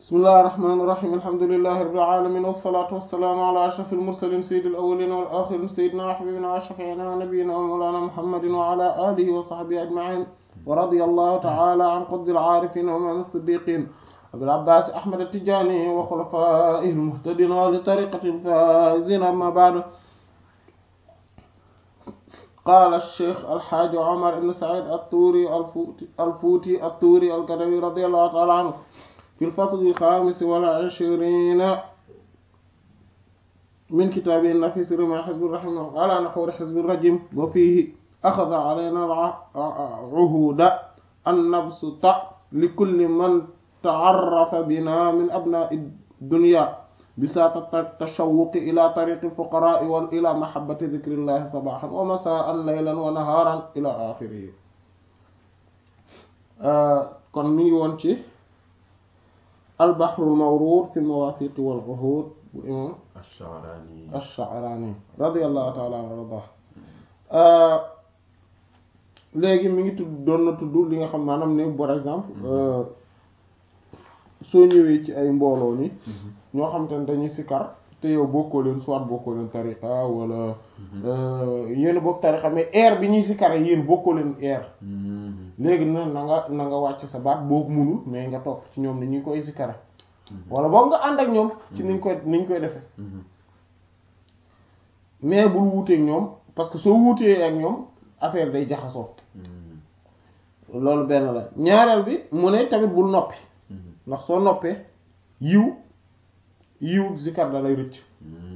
bismillahi irrahmani irrahim alhamdulilahi rabbil alamin wassalatu wassalaamu ala ashrafil mursalin sayyidil awwalin wal akhirin sayyidina wa habibina wa shafi'ina wa nabiyyina wa mawlana muhammadin wa ala alihi wa sahbihi ajma'in wa radiyallahu ta'ala an qutbil arifin wa imam as-siddiqin abil abbas ahmad at-tijani wa khulafaihi al-muhtadin wa li tariqati al-faizin amma ba'du قال الشيخ الحاج عمر بن سعيد الطوري الفوتي الفوتي الطوري القدوي رضي الله تعالى عنه في الفصل الخامس والعشرين من كتابه النفيس رمى حزب الرحمن على نحور حزب الرجيم وفيه أخذ علينا العهود أن نبسط لكل من تعرف بنا من أبناء الدنيا بساط التشوق إلى طريق الفقراء وإلى محبة ذكر الله صباحا ومساء ليلا ونهارا إلى آخره kon mi ngi woon ci albahrul mawruud fi mawaafiq wal uhuud bu imam Ash-Sha'rani Ash-Sha'rani radiyallahu ta'ala anhu warda léegi mi ngi tudd doon na tudd li nga xam maanaam ne par exemple soo ñëwee ci ay mbooloo ni ñoo xam te ne dañuy sikar te yow bokkoo leen soit bokkoo leen tariqa wala yéen bokk tariqa mais air bi ñuy sikare yéen bokkoo leen air léegi na na nga na nga wàcc sa baat boo munul mais nga topp ci ñoom ni ñu koy sikare wala boog nga ànd ak ñoom ci niñ koy niñ koy defee mais bul wuuteeg ñoom parce que soo wuutee ak ñoom affaire day jaxasoo loolu benn la ñaareel bi mu ne tamit bul noppi ndax soo noppee yiw yiw zikar da lay rëcc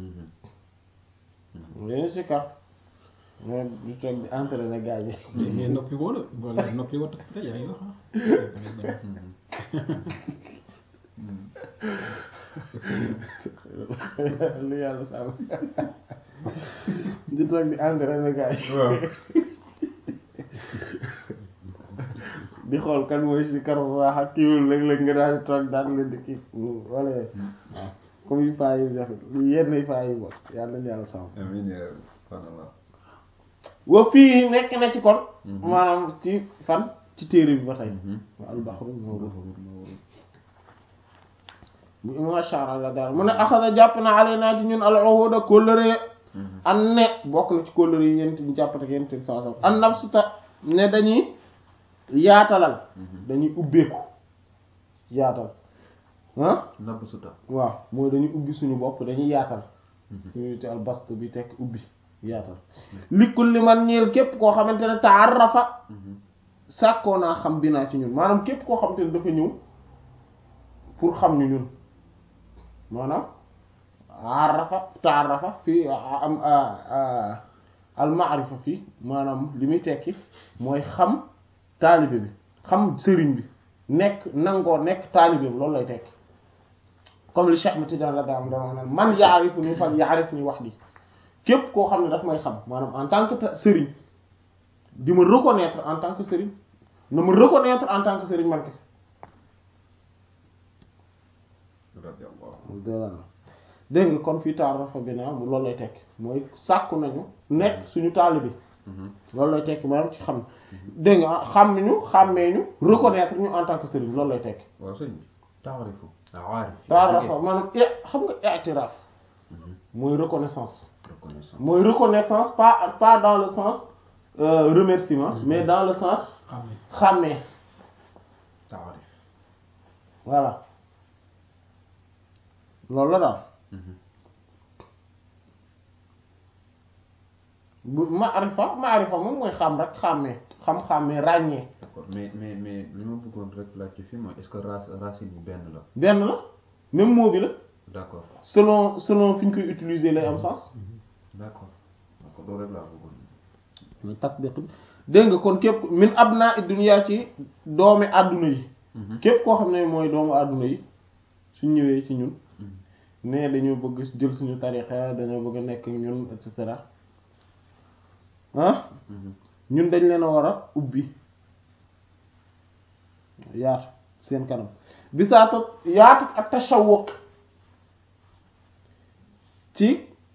leen zikar mais du toog di entraîner gars yi mais noppi woo la wala noppi woo tax yaa ngi wax lu yàlla sàmm di toog di entraîner gars yi di xool kan mooy si kar bu baax ak kiiwul léeg-léeg nga daal di toog daal leen di kii wala waaw comme yu faa yi def yenn yu faa yi bokk yàlla nañu yàlla sàmm amiin yaa subhaanallah wa fii nekk na ci kon maanaam ci fan ci téere bi ba tey wa albaxru mawruud bu imam Sha'rani la daal mu ne axada jàpp na alaynaa ci ñun al uhuda kóllëre an ne bokk na ci kóllëre yi yent ñu jàppate ak yent bi saa sam an nabsuta ne dañuy yaatalal dañuy ubbeeku yaatal ah nabb suta waaw mooy dañuy ubbi suñu bopp dañuy yaatal suñu te al bast bi tekk ubbi yaatal likkul li man ñeel képp koo xamante ne taarrafa sàkkoo naa xam bi naa ci ñun maanaam képp koo xamante ne dafa ñëw pour xam ñu ñun maanaam arrafa taarrafa fii am al maarifa fii maanaam li muy tekki mooy xam taalibe bi xam sëriñ bi nekk nangoo nekk taalibe bi loolu lay tekki comme li Cheikh Ahmed Tidiane la daam doon wax naan man yaarifu ni fal yaarif ni wax di képp koo xam ne daf may xam maanaam en tant que sëriñ di ma reconnaître en tant que sëriñ na ma reconnaître en tant que sëriñ man kese dégg nga kon fii taarafa bi naa loolu lay tekki mooy sàkku nañu nekk suñu taalibe loolu lay tekki maanaam ci xam dégg nga xam ñu xàmmee ñu reconnaître ñu en tant que sëriñ loolu lay tekki waaw sëñ bi taarifu aarif taarafa maanaam xam nga i'tiraaf mooy reconnaissance reconnaissance mooy reconnaissance pas pas dans le sens euh, remerciement mais dans le sens xàmmee taarif voilà loolu la daal bu maarifa maarifa moom mooy xam rek xàmmee xam-xàmmee ràññee d'accord mais mais mais li ma bëggoon rek laaj ci fii mooy est-ce que race racine bi benn la benn la même mot bi la d'accord selon selon fi ñu koy utiliser lay am sens d'accord d'accord loolu rek laa bëggoon muy tatbiq bi dégg nga kon képp min abna dunya ci doomi àdduna yi képp koo xam ne mooy doomu àdduna yi suñ ñëwee ci ñun ne dañoo bëgg jël suñu tarixa dañoo bëgg a nekk ñun et cetera ah ñun dañ leen a war a ubbi yaatu seen kanam bisaata yaatu ak tashawuq ci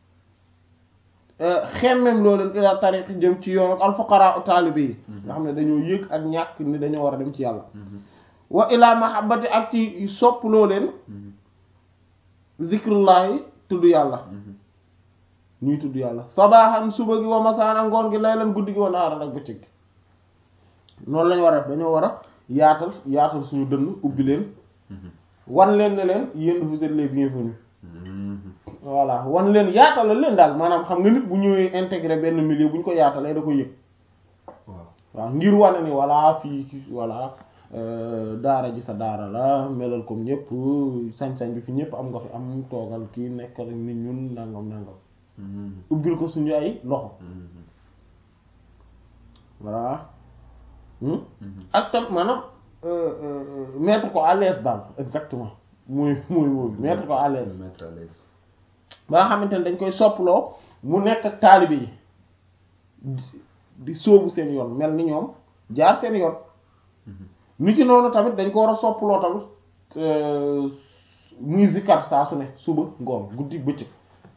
xemmem loo leen ila tariq jëm ci yoon ak alfuqara taalibe yi nga xam ne dañoo yëg ak ñàkk ni dañoo war a dem ci yàlla wa ila mahabbati ak ci soppuloo leen zikrullahi tudd yàlla ñuy tudd yàlla sabaaxan suba gi wa masaana ngoon gi laylan guddi gi wa naaran ak bëccëg gi noonu lañu war a def dañoo war a yaatal yaatal suñu dënn ubbi leen wan leen ne leen yéen vous êtes les bienvenus voilà wan leen yaatalal leen daal maanaam xam nga nit bu ñëwee intégré benn milieu bu ñu ko yaatalee da ko yëg waaw waaw ngir wane ni voilà fii voilà daara ji sa daara la melal comme ñëpp sañ-sañ bi fi ñëpp am nga fi am toogal kii nekkal ak nit ñun nangam nangam ubbil ko suñu ay loxo voilà ak tam maanaam mettre ko à l'aise daal exactement muy muy muy mettre ko à l'aise mettre à l'aise ba nga xamante ne dañ koy sopploo mu nekk ak taalibe yi di sóobu seen yoon mel ni ñoom jaar seen yoon ni ci noonu tamit dañ ko war a sopploo tamit muy zikkar saa su ne suba ngoon guddi bëccëg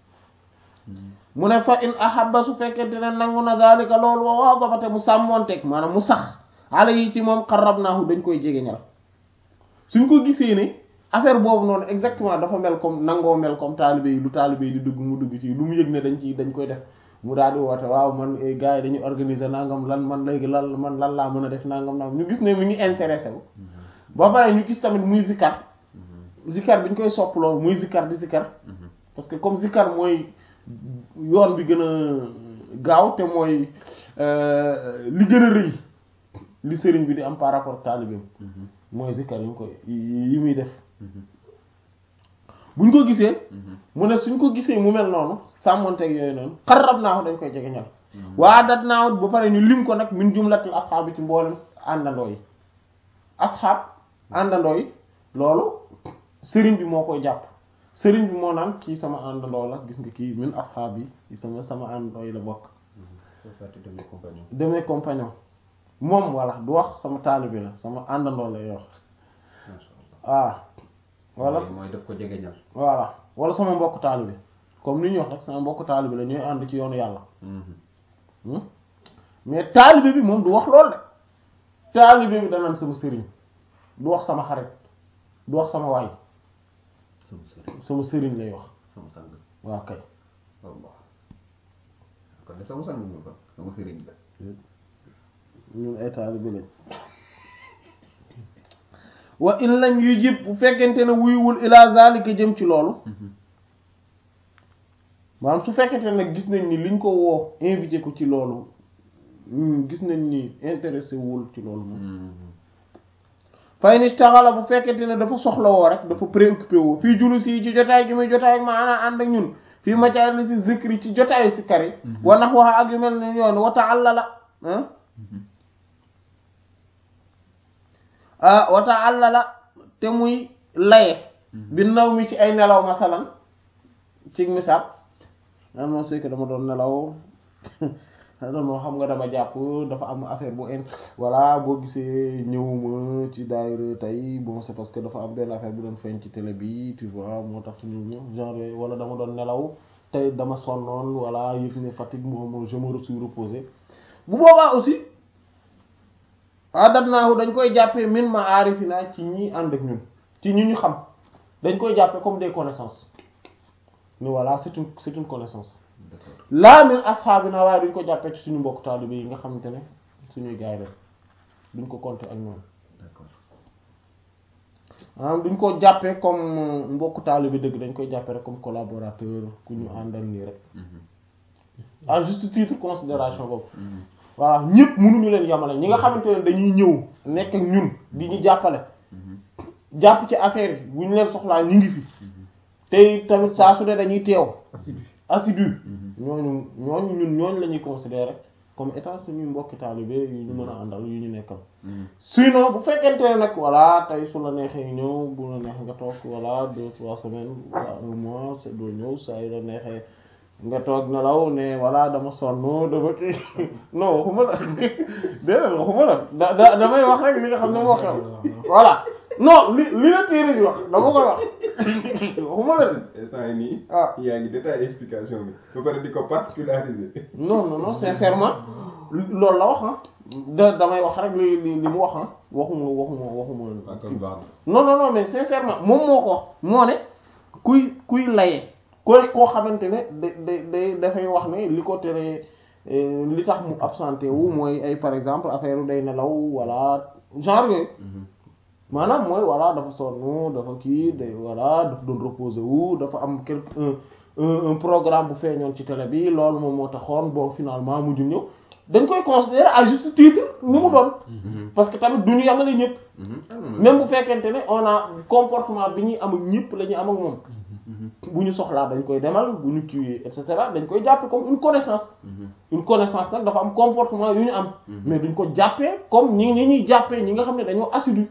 mu ne fa in ahabba su fekkente ne nangu na zalika loolu wa waadabate mu sàmmoonteeg maanaam mu sax ala yi ci moom qarrabnaahu dañ koy jege ñal suñ ko gisee ne affaire boobu noonu exactement dafa mel comme nangoo mel comme taalibe yi lu taalibe yi di dugg mu dugg ci lu mu yëg ne dañ ci dañ koy def mu daal di woote waaw man gars yi dañuy organiser nangam lan man léegi lan man lan laa mën a def nangam nangam ñu gis ne mi ngi intéressé wu ba pare ñu gis tamit muy zikkar zikkar bi ñu koy sopp loolu muy zikkar di zikkar parce que comme zikkar mooy yoon bi gën a gaaw te mooy li gën a rëy li sëriñ bi di am par rapport taalibeem mooy zikkar yi ñu koy yi muy def buñ ko gisee mu ne suñ ko gisee mu mel noonu sàmmonteeg yooyu noonu xarab naa ko dañ koy jege ñal waa dat naa ba pare ñu lim ko nag min jumlatil asxaab ci mboolem àndandoo yi asxaab àndandoo yi loolu sëriñ bi moo koy jàpp sëriñ bi moo naan kii sama àndandoo la gis nga kii min asxaab yi sama sama àndandoo yi la bokk demee compagnon moom voilà du wax sama taalibe la sama àndandoo lay wax waaw wala mooy daf ko jege ñal voilà wala sama mbokk taalibe comme ni ñuy wax rek sama mbokk taalibe la ñooy ànd ci yoonu yàlla mais taalibe bi moom du wax lool de taalibe bi danaan sama sëriñ du wax sama xarit du wax sama waay sama sëriñ sama sëriñ lay wax sama sang waaw kay wallah kon de sama sang nga kon sama sëriñ la ñun ay taalibe lañ wa in lam yujib bu fekkente ne wuyuwul ila zalika jëm ci loolu maanaam su fekkente ne nag gis nañ ni liñ ko woo invité ko ci loolu gis nañ ni intéressé wul ci loolu moom fay ni taxala bu fekkente ne dafa soxla woo rek dafa préoccupé woo fii julus yi ci jotaay gi muy jotaay maanaam ànd ak ñun fii majalis si zikri ci jotaayu si kari wa nax waxa ak yu mel ne yoon wa ta'allala ah wa ta'allala te muy laye bi naw mi ci ay nelaw masalan ci misaal nan moo c'est que dama doon nelaw non xam nga dama jàpp dafa am affaire bu in voilà boo gisee ñëwuma ci daayira tey bon c'est parce que dafa am benn affaire bu doon feeñ ci télé bi tu vois moo tax ñëw ñëw genre wala dama doon nelaw tey dama sonnoon voilà yëf ne fatigue moom je me suis reposé bu boobaa aussi adat naahu dañ koy jàppee min ma aarifina ci ñi ànd ak ñun ci ñi ñu xam dañ koy jàppee comme des connaissances ni voilà c'est une c'est une connaissance laa min asxaabina waaye duñ ko jàppee ci suñu mbokk taalibe yi nga xamante ne suñuy gaay lañ duñ ko compter ak ñoom d'accord maanaam duñ ko jàppee comme mbokk taalibe dëgg dañ koy jàppee rek comme collaborateur ku ñu àndal nii rek à juste titre considération boobu voilà ñëpp mënuñu leen yamale ñi nga xamante ne dañuy ñëw nekk ak ñun di ñu jàppale jàpp ci affaire yi bu ñu leen soxlaa ñu ngi fi tey tamit saa su ne dañuy teew assidu assidu ñooñu ñooñu ñun ñooñu la ñuy considérer comme état suñuy mbokki taalibe yu ñu mën a àndal yu ñu nekkal sinon bu fekkente ne nag voilà tey su la neexee ñëw bu la neex nga toog voilà deux trois semaines voilà un mois c'est doo ñëw saa yu la neexee nga toog nelaw ne voilà dama sonn dama kii non waxuma la déedéet waxuma la da da damay wax rek li nga xam ne moo xew voilà non li li la téere bi wax dama koy wax waxuma la de instant yi nii ah yaa ngi détaillé explication bi ba pare di ko particulariser non non non sincèrement loolu la wax ah da damay wax rek li li li mu wax ah waxuma waxuma waxuma waaw kon baax na. non non non mais sincèrement moom moo ko wax moo ne kuy kuy laye koy koo xamante ne da da day dafay wax ne li ko teree euh, li tax mu absenté wu mooy ay par exemple affaire day nelaw wala genre yooyu maanaam mooy voilà dafa sonn dafa kii day voilà dafa doon reposer wu dafa am quelque un un un programme bu feeñoon ci télé bi loolu moom moo taxoon bon finalement mujj ñëw dañ koy considérer à juste titre ni mu doon parce que tamit du ñu yamale ñëpp même bu fekkente ne on a comportement bi ñuy am ak ñëpp la ñuy am ak moom bu ñu soxlaa dañ koy demal bu ñu kiiwee et cetera dañ koy jàppe comme une connaissance une connaissance nag dafa am comportement yu ñu am mais duñ ko jàppee comme ñi ñi ñuy jàppee ñi nga xam ne dañoo assidu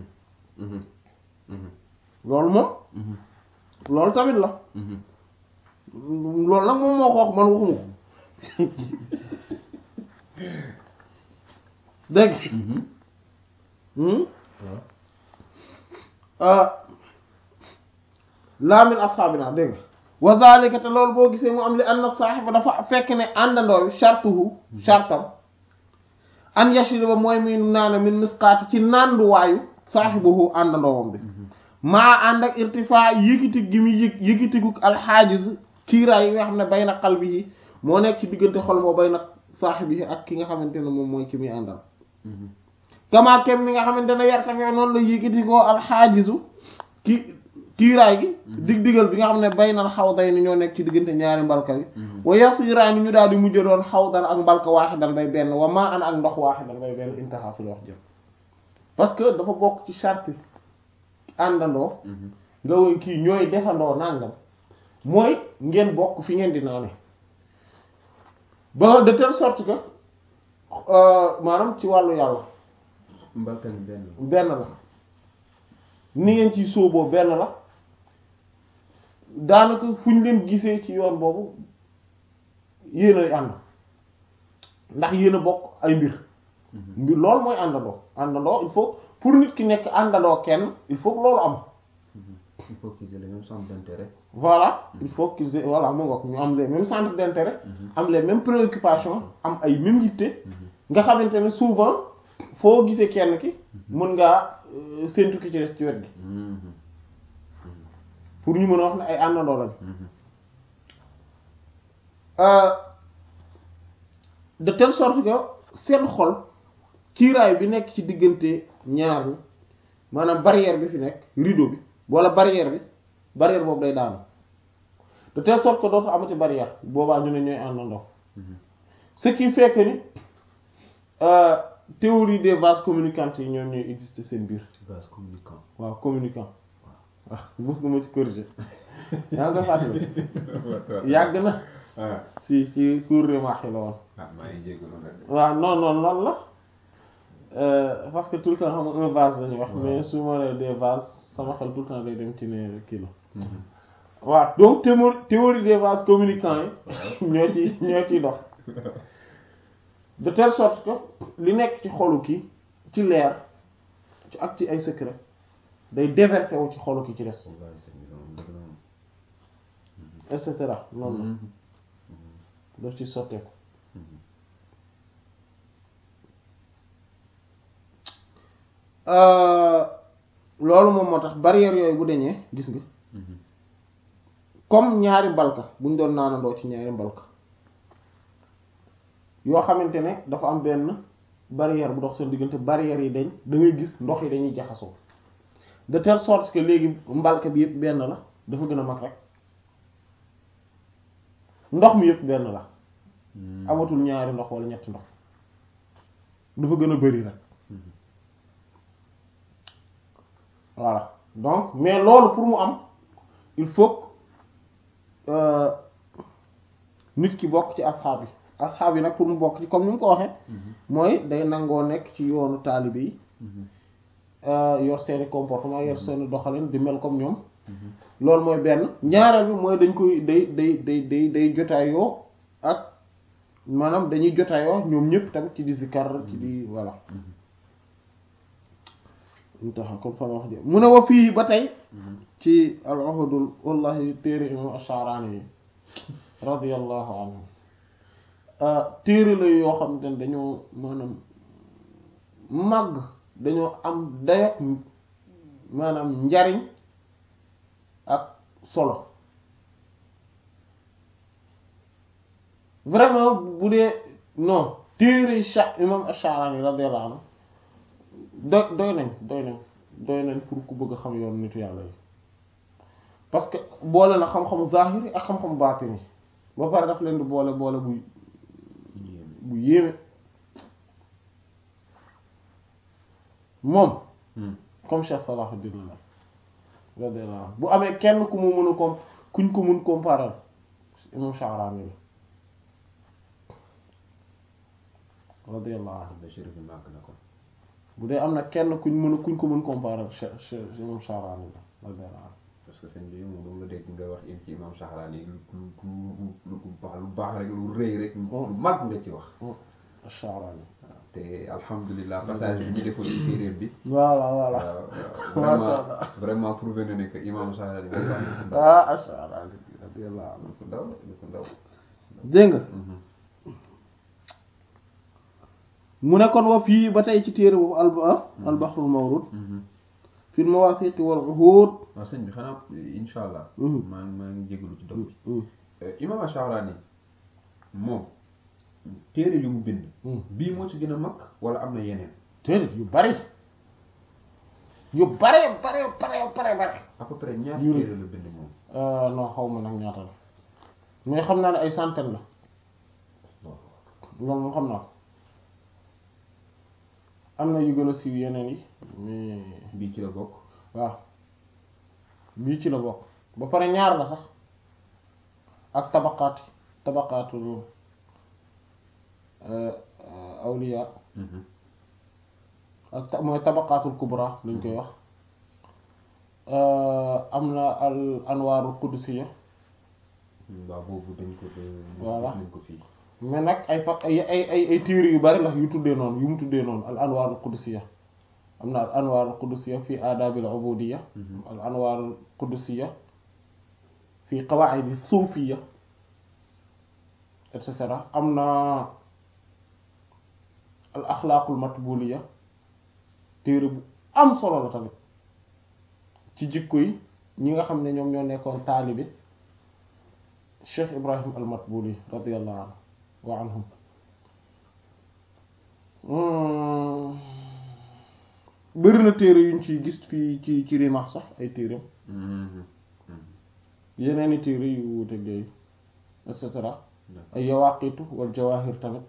loolu moom loolu tamit la loolu nag moom moo ko wax man waxuma ko dégg laa min asxaabina dégg nga wa zalika te loolu boo gisee mu am li anna saaxiba dafa fekk ne àndandoo bi shartuhu shartam an yashriba mooy muy naana min misqaati ci nanduwaayu saaxibuhu àndandoowam bi maa ànd ak irtifaa yëkkati gi mu yëg yëkkatiguk alxaajiz kiiraay yi nga xam ne bay na qalbi yi moo nekk ci diggante xol moo bay na saaxibi yi ak ki nga xamante ne moom mooy ki muy àndal kamaa kem mi nga xamante ne yar tamit noonu la yëkkati koo alxaajizu ki kiiraay gi dig digal bi nga xam ne bay na xawday ni ñoo nekk ci diggante ñaari mbalka bi wa yasiraani ñu daal di mujj doon xawdan ak mbalka waaxidan bay benn wa maa an ak ndox waaxidan bay benn intaha fi la wax jëm parce que dafa bokk ci charte àndandoo nga woy kii ñooy defandoo nàngam mooy ngeen bokk fi ngeen di naane ba de telle sorte que maanaam ci wàllu yàlla mbalka ni benn la. benn la ni ngeen ci sóoboo benn la daanaka fu ñu leen gisee ci yoon boobu yéen ay ànd ndax yéen a bokk ay mbir mbir loolu mooy àndandoo àndandoo il faut pour nit ki nekk àndandoo kenn il faut que loolu am il faut qu'ils aient le même centre d'intérêt. voilà il faut qu'ils aient voilà mu ngoog ñu am les mêmes centres d'intérêt am les mêmes préoccupations am ay mêmes yitte nga xamante ne souvent foo gisee kenn ki mën ngaa euh, séntu ki ci des ci wet gi pour ñu mën a wax ne ay àndandoo lañ Euh, de telle sorte que seen xol kiiraay bi nekk ci diggante ñaar ñi maanaam barrière bi fi nekk rideau bi wala barrière bi barrière boobu day daanu de telle sorte que dootu amati barrière boobaa ñu ne ñooy àndandoo ce qui fait que ni euh, théorie des vases communicantes yi ñoom ñooy exister seen biir ci vase communicant. waaw communicant waaw mos nga ma ci corriger yaa ngi koy fàttali yàgg na ah si ci cours de marché la woon ah maa ngi jégalu nag. waaw non non loolu la Euh, parce que tout le temps xam nga un vase la ñuy wax mais su ma nee des vases sama xel tout le temps day dem ci ne kii la waaw donc théorie théorie des vases communicants yi ñoo ci ñoo ciy dox de telle sorte que li nekk ci xolu ki ci leer ci ak ci ay secret day déverser wu ci xolu ki ci des waaw c'est bien dëgg et cetera noonu la la. daf ci sotteeku loolu moom moo tax barrière yooyu bu deñee gis nga comme ñaari mbalka buñ doon naanandoo ci ñaari mbalka yoo xamante ne dafa am benn barrière bu dox seen diggante barrière yi dañ da ngay gis ndox yi dañuy jaxasoo de telle sorte que léegi mbalka bi yëpp benn la dafa gën a mag rek ndox mi yëpp benn la amatul ñaari ndox wala ñetti ndox dafa gën a bari rek voilà donc mais loolu pour mu am il faut que euh, nit ki bokk ci asxaab yi asxaab yi nag pour mu bokk ci comme ni mu ko waxee mooy day nangoo nekk ci yoonu taalibe yi euh, yor seeni comportement yor seeni doxalin di mel comme ñoom loolu mooy benn ñaareel bi mooy dañ koy day day day day day jotaayoo ak maanaam dañuy jotaayoo ñoom ñëpp tamit ci di zikar ci di voilà ñu taxaw comme fa wax ji mu ne wa fii ba tey ci al uhudul wallahi téere imam Ash-Sha'rani yi radiyallahu anhu téere la yoo xam ne dañoo maanaam màgg dañoo am dayoog maanaam njariñ ak solo vraiment bu dee non téere cha imam Ash-Sha'rani radiyallahu anhu doy doy nañ doy nañ doy nañ pour ku bëgg a xam yoon nitu yàlla yi parce que boole na xam-xamu zahiri ak xam-xamu baatini ba pare daf leen di boole boole bu bu yéeme moom comme Cheikh Salahuddin la radiyallahu anhu bu amee kenn ku mu mën a com kuñ ko mun comparer imam Sha'rani la radiyallahu anhu ba chérif bi màgg na ko bu dee am na kenn kuñ mën a kuñ ko mën comparer Cheikh Cheikh imam Sha'rani la radiyallahu anhu parce que sëñ bi moom la dégg nga wax ci imam Sha'rani lu lu lu lu baax lu baax rek lu rëy rek lu mag nga ci wax Sha'rani waaw te alhamdulilah passage bi ñu defoon ci téeréer bi voilà voilà waaw Masha vraiment Allah. vraiment prouvé na ne que imam Sha'rani moom baax na ko ndaw ah Sha'rani radiyallahu anhu lu ko ndaw lu ko ndaw dégg nga mu ne kon wa fii ba tey ci téere boobu al al bahrul mawrud fil mawathiq wal uhud waaw sëñ bi xanaa insha allah Mhm. maa ngi maa ngi jégalu ci dog bi imam Sha'rani moom téere yu mu bind bii moo ci gën a mag wala am na yeneen téere yu bari yu bare bare bare bare bare à peu près ñaar Yu- téere la bind moom Euh, non xaw ma nag ñaata la mais xam naa ne ay centaine la loolu moom xam naa ko am na yu gën a siiw yeneen yi mais bii ci la bokk waaw bii ci la bokk ba pare ñaar la sax ak tabaqaat tabaqaatul euh, euh, awliya ak ta- mooy tabaqaatul kubra lañ koy wax Euh, am na al anwaarul qudsiya waaw boobu dañ ko Voilà. nañ ko fii mais nag ay fa ay ay ay ay téere yu bari la yu tuddee noonu yu mu tuddee noonu al anwaarul qudsiya am na al anwaarul qudsiya fi aadaabil ubudiyya al anwaarul qudsiya fi qawaa'idi suufiyya et cetera am na al axlaaqul matbuuliyya téere bu am solo la tamit ci jikko yi ñi nga xam ne ñoom ñoo nekkoon taalibi Cheikh Ibrahim al Matbuli radiyallahu anhu wa anhum bëri na téere yuñ ciy gis fii ci ci Rimah sax ay téereem yeneeni téere yu wuute yooyu et cetera ay yawaqitu wal jawahir tamit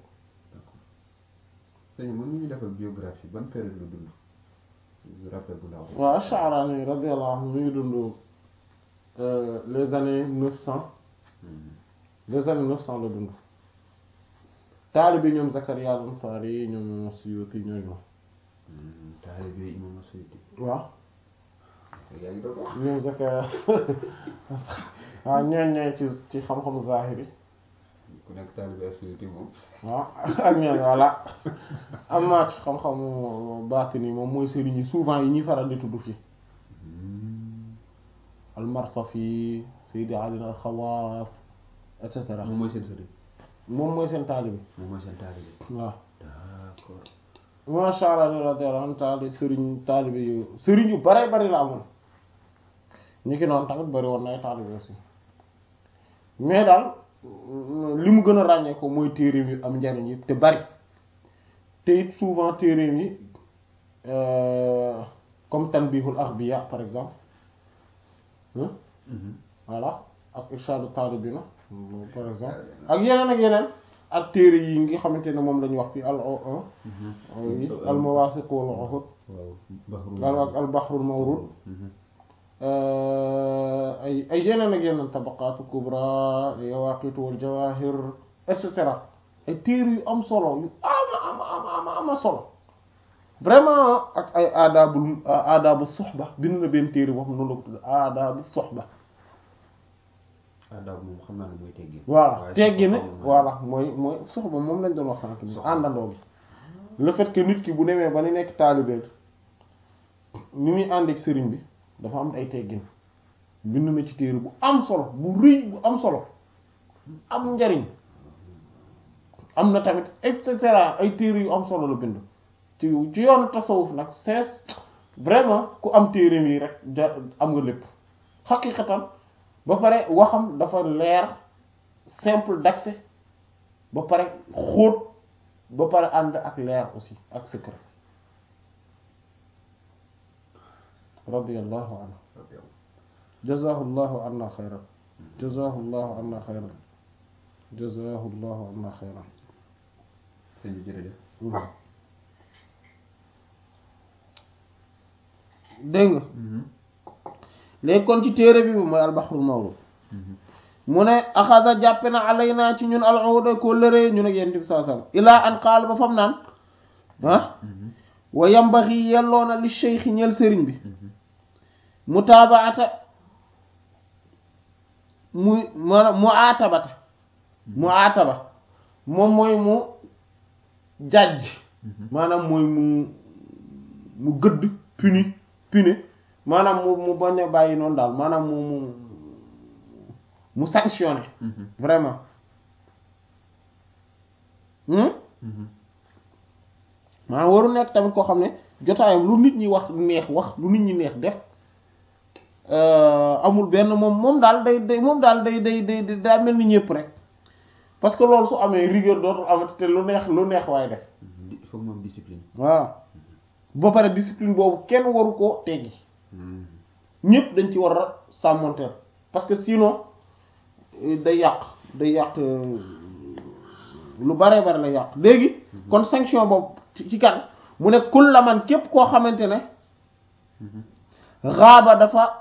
sëñ mën ñu defal biographie ban période la dund rappel bu ndaw waaw Sha'rani radiyallahu anhu mi ngi dund euh, les années neuf cent les années neuf cent la dund taalibe ñoom Zakaria al-Ansari ñoom Suyuti ñooñu taalibe imam Suyuti waaw yaa ngi doon wax ñoom Zakaria waaw ñooñ ñooy ci ci xam-xamu zahiri ku nekk taalibe Suyuti moom waaw ak ñooñ voilà am naa ci xam-xamu baatini moom mooy sëriñ yi souvent yi ñuy faral di tudd fii al-Marsafi Seydi Ali al-Khawaas et cetera moom mooy seen sëriñ moom mooy seen taalibe moom mooy seen taalibe waaw d'accord masha Allah radiyallahu anhu taali sëriñ taalibe yu sëriñ yu bare bari la amoon ñi ki noonu tamit bari woon na ay taalibe aussi mais daal li mu gën a ràññee ko mooy téereem yu am njariñ yi te bari te it souvent téereem yi euh, comme tanbihul aghbiya par exemple hein voilà ak irshadu talibina par exemple ak yeneen ak yeneen ak téere yi nga xamante ne moom la ñu wax fii al oui al mawasiq wal uhud waaw Bahru al ak al bahrul mawrud ay ay yeneen ak yeneen tabaqaatu kubra yawaqitu wal jawahir et cetera ay téere yu am solo yu ama ama ama ama ama solo vraiment ak ay aadaabul aadaabu soxba bind na benn téere boo xam ne noonu la ko tudd aadaabu soxba adab moom xam naa ne mooy teggin voilà waaye teggi ne soxba moom voilà mooy mooy soxba moom lañ doon wax sànq ni Soxba. àndandoo bi le fait que nit ki bu demee ba ni nekk taalibe ni muy ànd ak sëriñ bi dafa am ay teggin bind na ci téere bu am solo bu rëy bu am solo am njariñ am na tamit et cetera ay téere yu am solo la bind ci ci yoonu tasawuf nag c'est vraiment ku am téere yi rek ja am nga lépp xaqiqatan ba pare waxam dafa leer simple d'accès ba pare xóot ba pare ànd ak leer aussi ak secret radiyallahu anhu jazahu llahu anna xayran jazahu llahu anna xayran jazahu llahu anna xayran sëñ bi jërëjëf dégg nga léegi kon ci téere bi mooy albaxrul mawlud mu ne axada jàppe na alayna ci ñun al-uhuda ko lëree ñun ak yent bi saa sallam ilaa an qaal ba fam naan ah wa yambaxi yelloona li cheikh ñeel sëriñ bi mutaabaata muy maanaam mu aatabata mu aataba moom mooy mu jàjj maanaam mooy mu mu gëdd puni puni maanaam mu mu bañ a bàyyi noonu daal maanaam mu mu mu sanctionné vraiment maanaam waru nekk tamit koo xam ne jotaayam lu nit ñi wax neex wax lu nit ñi neex def amul benn moom moom daal day day moom daal day day day daa mel ni ñëpp rek parce que loolu su amee rigueur dootul amati te lu neex lu neex waaye def il faut que moom discipline voilà ba pare discipline boobu kenn waru ko teggi ñëpp dañ ci war a sàmmonteel parce que sinon day yàq day yàq lu bare bare la yàq léegi kon sanction boobu ci kan mu ne kul la man képp koo xamante ne raaba dafa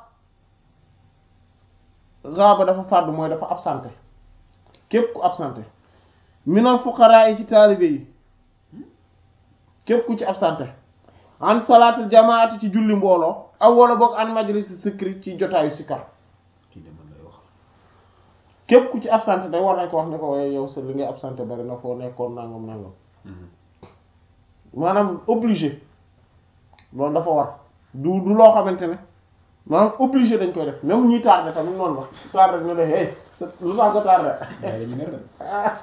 raaba dafa fàddu mooy dafa absenté képp ku absenté minal fuqaraa yi ci taalibe yi képp ku ci absenté an salaatul jamaati ci julli mbooloo aw wala boog an majlis sikri ci jotaayu sikar kii de man lay wax képp ku ci absenté day war nañ ko wax ne ko waaye yow sa li ngay absenté bari na foo nekkoon nangam nangam maanaam obligé loolu dafa war du du loo xamante ne maanaam obligé dañ koy def même ñuy tardé tamit noonu la tardé ñu ne hey sa lu tax nga tardé yaa ngi mer de.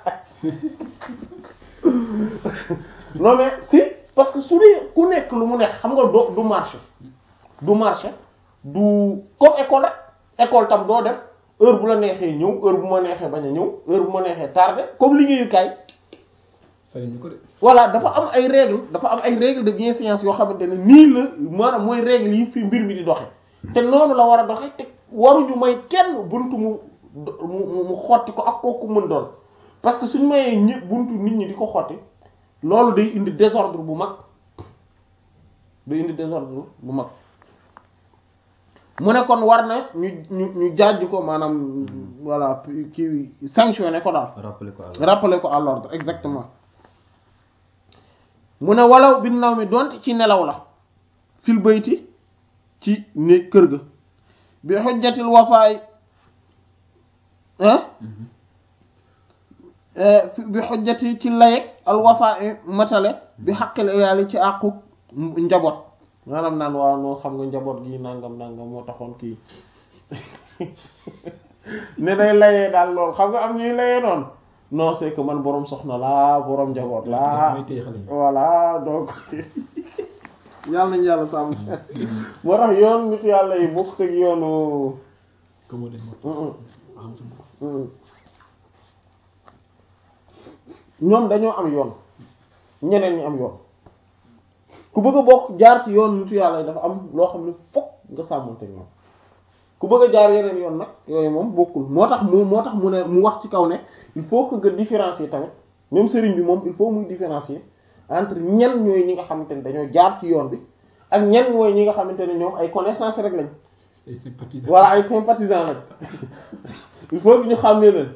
non mais si parce que su dee ku nekk lu mu nekk xam nga doo du marché du marché du comme école rek école tam doo def heure bu la neexee ñëw heure bu ma neexee bañ a ñëw heure bu ma neexee tardé comme liggéeyukaay sañuñu ko de. voilà dafa am ay règles dafa am ay règles de bienséance yoo xamante ne nii la maanaam mooy règles yi fi mbir mi di doxe te noonu la war a doxe te waruñu may kenn buntu mu mu mu xotti ko ak kooku mën doon parce que suñu mayee ñëpp buntu nit ñi di ko xotti loolu day indi désordre bu mag day indi désordre bu mag mu ne kon war na ñu ñu ñu jaaj ko maanaam voilà kii sanctionné ko daal rappelé ko rappeler ko à l'ordre exactement mu ne walaw bi naw mi donte ci nelaw la fil bayti ci ne kër ga bi xujjatil wafaay ah bi xujjati ci layeg al wafaay matale bi xaqil iyaali ci àqu njaboot maanaam naan waaw noo xam nga njaboot gi nangam nangam moo taxoon kii ne day layee daal loolu xam nga am ñuy layee noonu non c'est que man boroom soxna laa boroom njaboot laa may téye xale yi. voilà donc yàlla nañu yàlla sàmm moo tax yoon nit yàlla yi bokk ak yoonu comme moo moo am sama ñoom dañoo am yoon ñeneen ñi am yoon ku bëgg a bokk jaar ci yoon nitu yàlla yi dafa am loo xam ne fokk nga sàmmante ñoom ku bëgg a jaar yeneen yoon nag yooyu moom bokkul moo tax mu moo tax mu ne mu wax ci kaw ne il faut que nga différencier tamit même sëriñ bi moom il faut muy différencier entre ñen ñooy ñi nga xamante ne dañoo jaar ci yoon bi ak ñen ñooy ñi nga xamante ne ñoom ay connaissance rek lañ ay sympathisants. voilà ay sympathisants lañ il faut que ñu xàmmee leen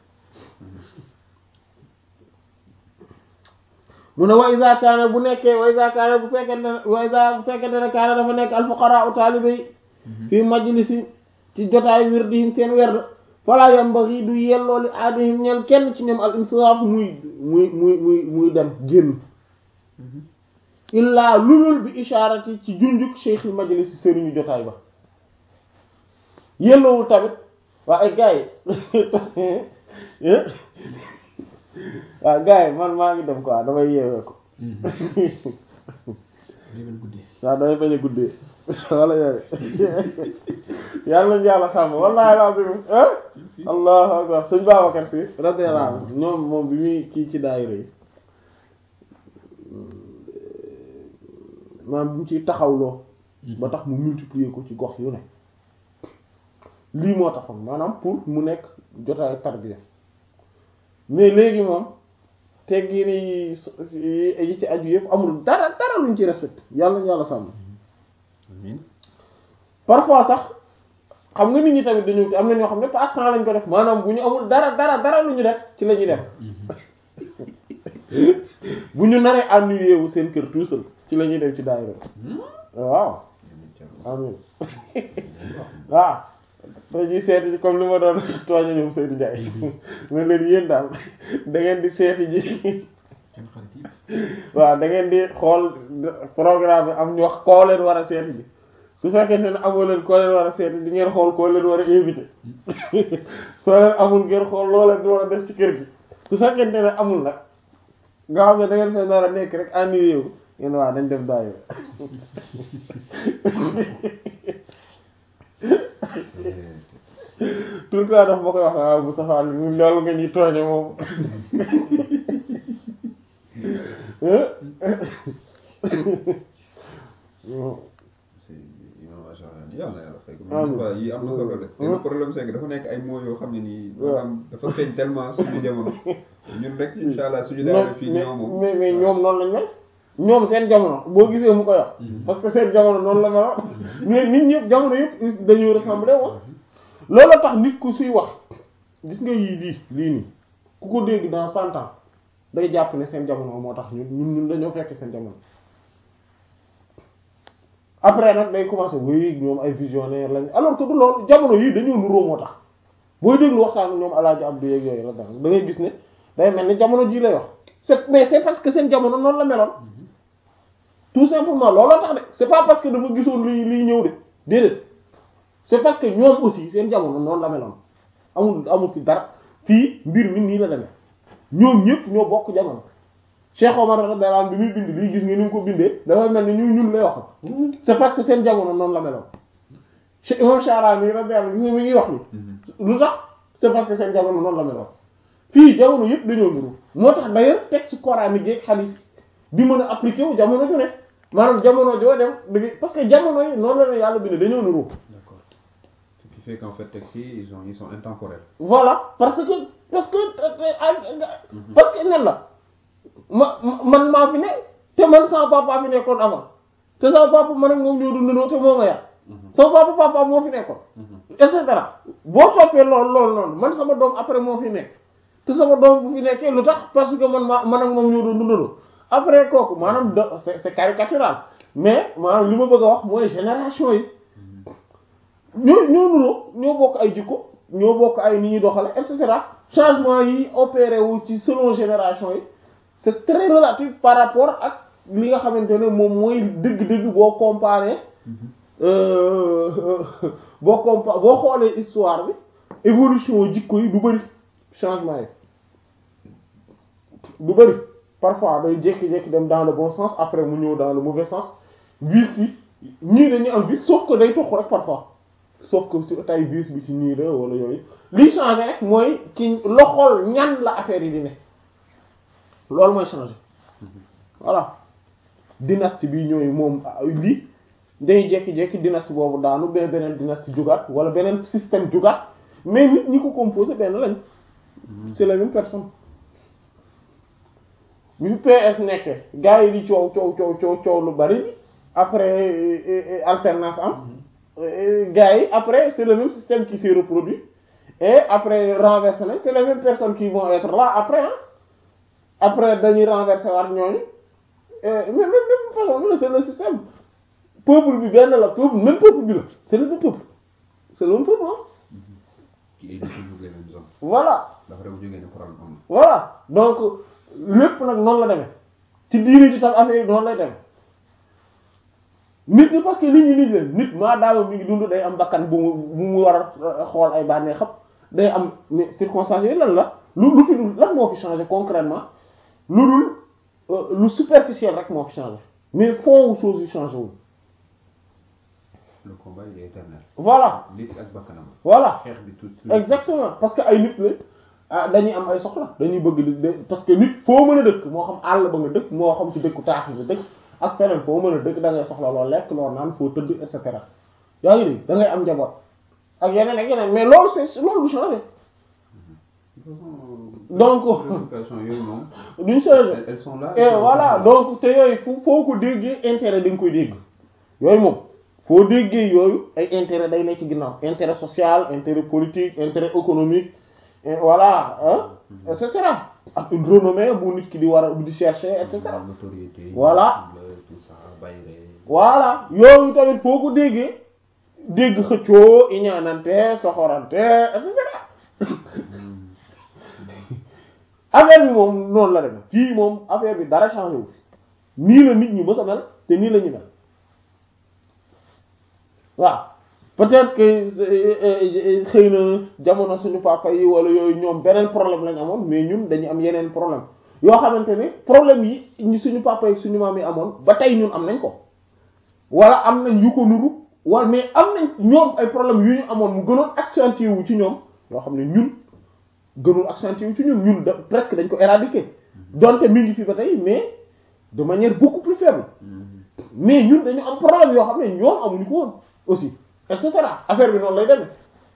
mu ne wa iza kaana bu nekkee wa iza kaana bu fekkente ne wa iza bu fekkente ne kaana dafa nekk al fuqara u taalibe yi fii majlisi ci jotaay wirdihim seen werd fala yambaghi du yelloo li aadihim ñeel kenn ci ñoom al insiraaf muy muy muy muy muy dem génn illaa lulul bi ishaarati ci junjuk cheikhil majlisi sëriñu jotaay ba yelloowul tamit waa ay gars yi waaw gars yi man maa ngi dem quoi damay yeewee ko day mel guddee. waaw damay bañ a guddee wala yooyu yàlla nañu yàlla sàmm wallahi laa bi ah si si allahu akbar suñ Babacar si radiyallahu anhu ñoom moom bi muy kii ci daayira yi maanaam bi mu ciy taxawloo ba tax mu multiplier ko ci gox yu ne lii moo taxoon maanaam pour mu nekk jotaay tarbiya mais léegi moom teggi ni yi ci aju yëpp amul dara dara luñ ci respecté yàlla nañu yàlla sàmm amiin parfois sax xam nga nit ñi tamit dañu am na ñoo xam ne passe-temps lañ ko def maanaam bu ñu amul dara dara dara lu ñu def ci la ñuy def bu ñu naree ennuyé wu seen kër tout seul ci la ñuy dem ci daayira waaw amin waaw dañuy seeti ji comme li ma doon tooña ñoom Seydou Ndiaye ne leen yéen daal da ngeen di seeti ji seen xarit yi. waaw da ngeen di xool programme bi am ñu wax koo leen war a seeti ji su fekkente ne amoo leen koo leen war a seeti di ngeen xool koo leen war a invité soo leen amul ngeen xool loo leen di war a def ci kër gi su fekkente ne amul nag nga xam ne da ngeen fay nar a nekk rek ennuyé wu ngeen waa dañ def daayira tout le temps daf ma koy wax waaw bu saxaal loolu nga ñuy tooñe moom imam Ash'ari yàlla na yàlla fay ko Amiin. mais yi am na solo de te le problème c'est que dafa nekk ay mots yoo xam ne nii waaw. maanaam dafa feeñ tellement suñu jamono ñun rek insha allah suñu daara fii mais ñoo moom mais mais ñoom noonu lañ mel ñoom seen jamono boo gisee mu koy wax parce que seen jamono noonu la meloon mais nit ñëpp jamono yëpp dañuy ressembler woon loolu tax nit ku suy wax gis nga yii lii lii nii ku ko dégg dans cent ans day jàpp ne seen jamono moo tax ñun ñun ñun dañoo fekk seen jamono après nag day commencer oui ñoom ay visionnaire lañ alors que du loolu jamono yii dañoo nuroo moo tax booy déglu waxtaan ñoom alaaji Abdou yeeg yooyu la da ngay gis ne day mel ni jamono jii lay wax c'est mais c'est parce que seen jamono noonu la meloon tout simplement looloo tax de c'est pas parce que dafa gisoon li liy ñëw de déedéet c'est parce que ñoom aussi seen jamono noonu la meloon amul amul fi dara fii mbir mi nii la demee ñoom ñëpp ñoo bokk jamono Cheikh Omar radiyallahu anhu bi muy bind lii gis nga ni mu ko bindee dafa mel ni ñu ñun lay wax c'est parce que seen jamono noonu la meloon Cheikh Imam Sha'rani radiyallahu anhu gis nga mi ngi wax ni lu tax c'est parce que seen jamono noonu la meloon fii jamono yëpp dañoo nuru moo tax d'ailleurs texte coranique yeeg hadith bi mën a appliquer wu jamono ju ne maanaam jamono joo dem da ngay parce que jamono yi noonu la ne yàlla bind dañoo nuru d'accord ce qui fait qu'en fait texte yi ils ont ils sont intemporels voilà parce que parce que parce que nen la ma ma- man maa fi ne te man sama papa fi nekkoon avant te sama papa man ak moom ñoo dundandoo te moo ma yar sama papa papa moo fi nekkoon et cetera boo toppee loolu loolu noonu man sama doom après moo fi nekk te sama doom bu fi nekkee lu tax parce que man ma man ak moom ñoo doon dundandoo après kooku maanaam de c'est c'est caricatural mais maanaam li ma bëgg a wax mooy génération yi ñoo ñoo nuroo ñoo bokk ay jikko ñoo bokk ay ni ñuy doxale et cetera changement yi opéré wu ci selon génération yi c'est très relatif par rapport ak li nga xamante ne moom mooy dëgg-dëgg boo comparé euh, boo compa boo xoolee histoire bi évolution jikko yi du bëri changement yi du bëri parfois day jékki-jékki dem dans le bon sens après mu ñëw dans le mauvais sens vice yi ñii dañuy am vice sauf que day tox rek parfois sauf que ci tay vice bi ci nii la wala yooyu liy changé rek mooy ci loxol ñan la affaire yi di ne loolu mooy changé voilà dynastie bi ñooy moom lii day jékki-jékki dynastie boobu daanu ba beneen dynastie jugaat wala beneen système jugaat mais nit ñi ko composé benn lañ c'est la même personne bi fi PS nekkee gars yi di coow coow coow coow coow lu bari après euh, euh, alternance am euh, gars yi après c'est le même système qui s'est reproduit et après renversé nañ c'est les mêmes personnes qui vont être là après hein après dañuy renverser waat ñooñu mais même même façon la c'est le système peuple bi benn la peuple même peuple bi la c'est le même peuple c'est le même peuple hein ci ay nit yu jógee même zone voilà dafa dem jógee ne problème am na voilà donc lépp nag noonu la demee ci diine ji tam affaire yi noonu lay demee nit ñi parce que nit ñi nit leen nit maa daama mi ngi dund day am bakkan bu mu bu mu war a xool ay bànnee xam day am mais circonstances yooyu lan la lu lu fi dul lan moo fi changé concrètement lu dul euh, lu superficiel rek moo fi changé mais fond chose yi changé wul le combat il est éternel voilà nit ak bakkanam voilà xeex bi tout exactement parce que ay nit la ah dañuy am ay soxla dañuy bëgg di de parce que nit foo mën a dëkk moo xam àll ba nga dëkk moo xam ci dëkku taax nga dëkk ak feneen foo mën a dëkk da ngay soxla loo lekk loo naan foo tëdd et cetera yaa ngi dégg da ngay am njaboot ak yeneen ak yeneen mais loolu c'est loolu du changer Donc- préoccupations yooyu moom duñ changer elles elles sont là et voilà donc te yooyu fu foo ko déggee intérêt da nga koy dégg yooyu moom foo déggee yooyu ay intérêt day nekk ci ginnaaw intérêt social intérêt politique intérêt économique et voilà hein et cetera ak une renommée bu nit ki di war a di chercher et cetera notoriété Voilà. le- tout ça bayre voilà yooyu tamit foo ko déggee dégg xëccoo iñaanante soxorante et cetera affaire bi moom noonu la demee fii moom affaire bi dara changé wu nii la nit ñi mës a mel te nii la ñu mel waaw peut-être que euh, euh, xëy na jamono suñu papa yi wala yooyu ñoom beneen problème lañ amoon mais ñun dañu am yeneen problème yoo xamante ne problème yi ñu suñu papa yi suñu maam yi amoon ba tey ñun am nañ ko wala am nañ yu ko nuru wala mais am nañ ñoom ay problème yu ñu amoon mu gënoon accentué wu ci ñoom yoo xam ne ñun gënul accentué wu ci ñun ñun da presque dañ ko éradiquer donte mi ngi fi ba tey mais de manière beaucoup plus faible mais ñun dañu am problème yoo xam ne ñoom amuñu ko woon aussi et cetera affaire bi noonu lay demee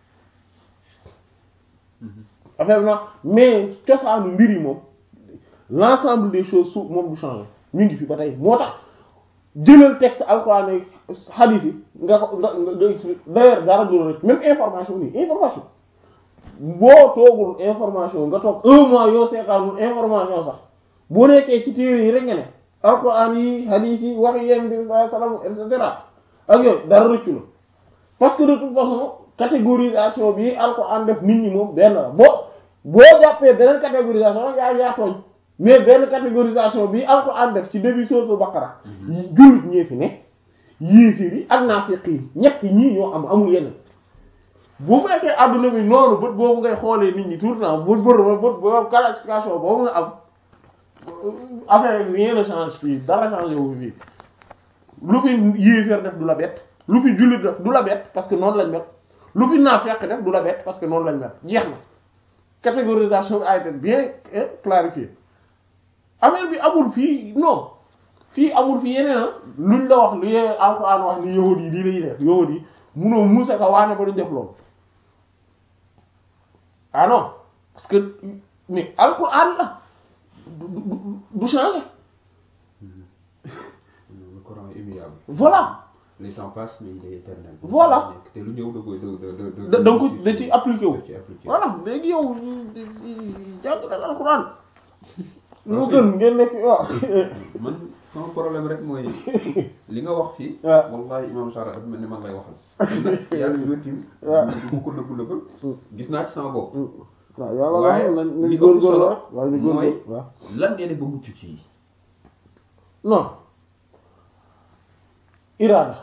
affaire bi noonu mais cosaanu mbir yi moom l'ensemble des choses su moom du changer mi ngi fi ba tey moo tax jëlal texte alxuraan yi hadith yi nga ko nga nga nga expliquer d'ailleurs dara du la rek même information nii information boo toogul information nga toog un mois yoo seetaanul information sax boo nekkee ci téere yi rek nga ne alxuraan yi hadith yi wax yéen bi sallallahu alayhi wasallam et cetera ak yooyu dara rëccu la parce que de toute façon catégorisation bi alxuraan def nit ñi moom benn la boo boo jàppee beneen catégorisation rek yaa yaa tooñ mais benn catégorisation bi alxuraan def ci début sourate Baqara jullit ñee fi ne yéefir yi ak naafiq yi ñett ñii ñoo am amul yeneen bu fekkee adduna bi noonu bët boobu ngay xoolee nit ñi tout le temps bët bët bët boobu classification boobu nga am affaire bi rien ne change fii dara changé wu fii lu fi yéeféer def du la bett lu fi jullit def du la bett parce que noonu lañ mel lu fi naafeq def du la bett parce que noonu lañ mel jeex na catégorisation bi a été bien eh, clarifiée affaire bi amul fii non fii amul fi yeneen ah luñ la wax lu yee alxuraan wax ni yahud yi lii lañuy def yahud yi munoo muusa ka waane ba duñ def loolu ah non parce que mais alxuraan la du du du changer le Coran est immuable voilà les temps passent mais il est éternel Voilà. te lu ñëw da koy da da da da nga ko da ci appliqué wu da ci appliqué voilà léegi yow jàng na alxuraan lu gën ngeen nekk waaw man sama problème rek mooy li nga wax fii waaw. wallahi imam Sara dafa mel ni man lay waxal yàlla bi ma tiim waaw. du ma ko nëbb nëbbal gis naa ci sama bopp waaw yàlla waaye nañ nañ li ëpp góorgóorlu solo rek waaye ñu mooy góorgóorlu waaw lan ngeen di ba mucc ci yi non iraada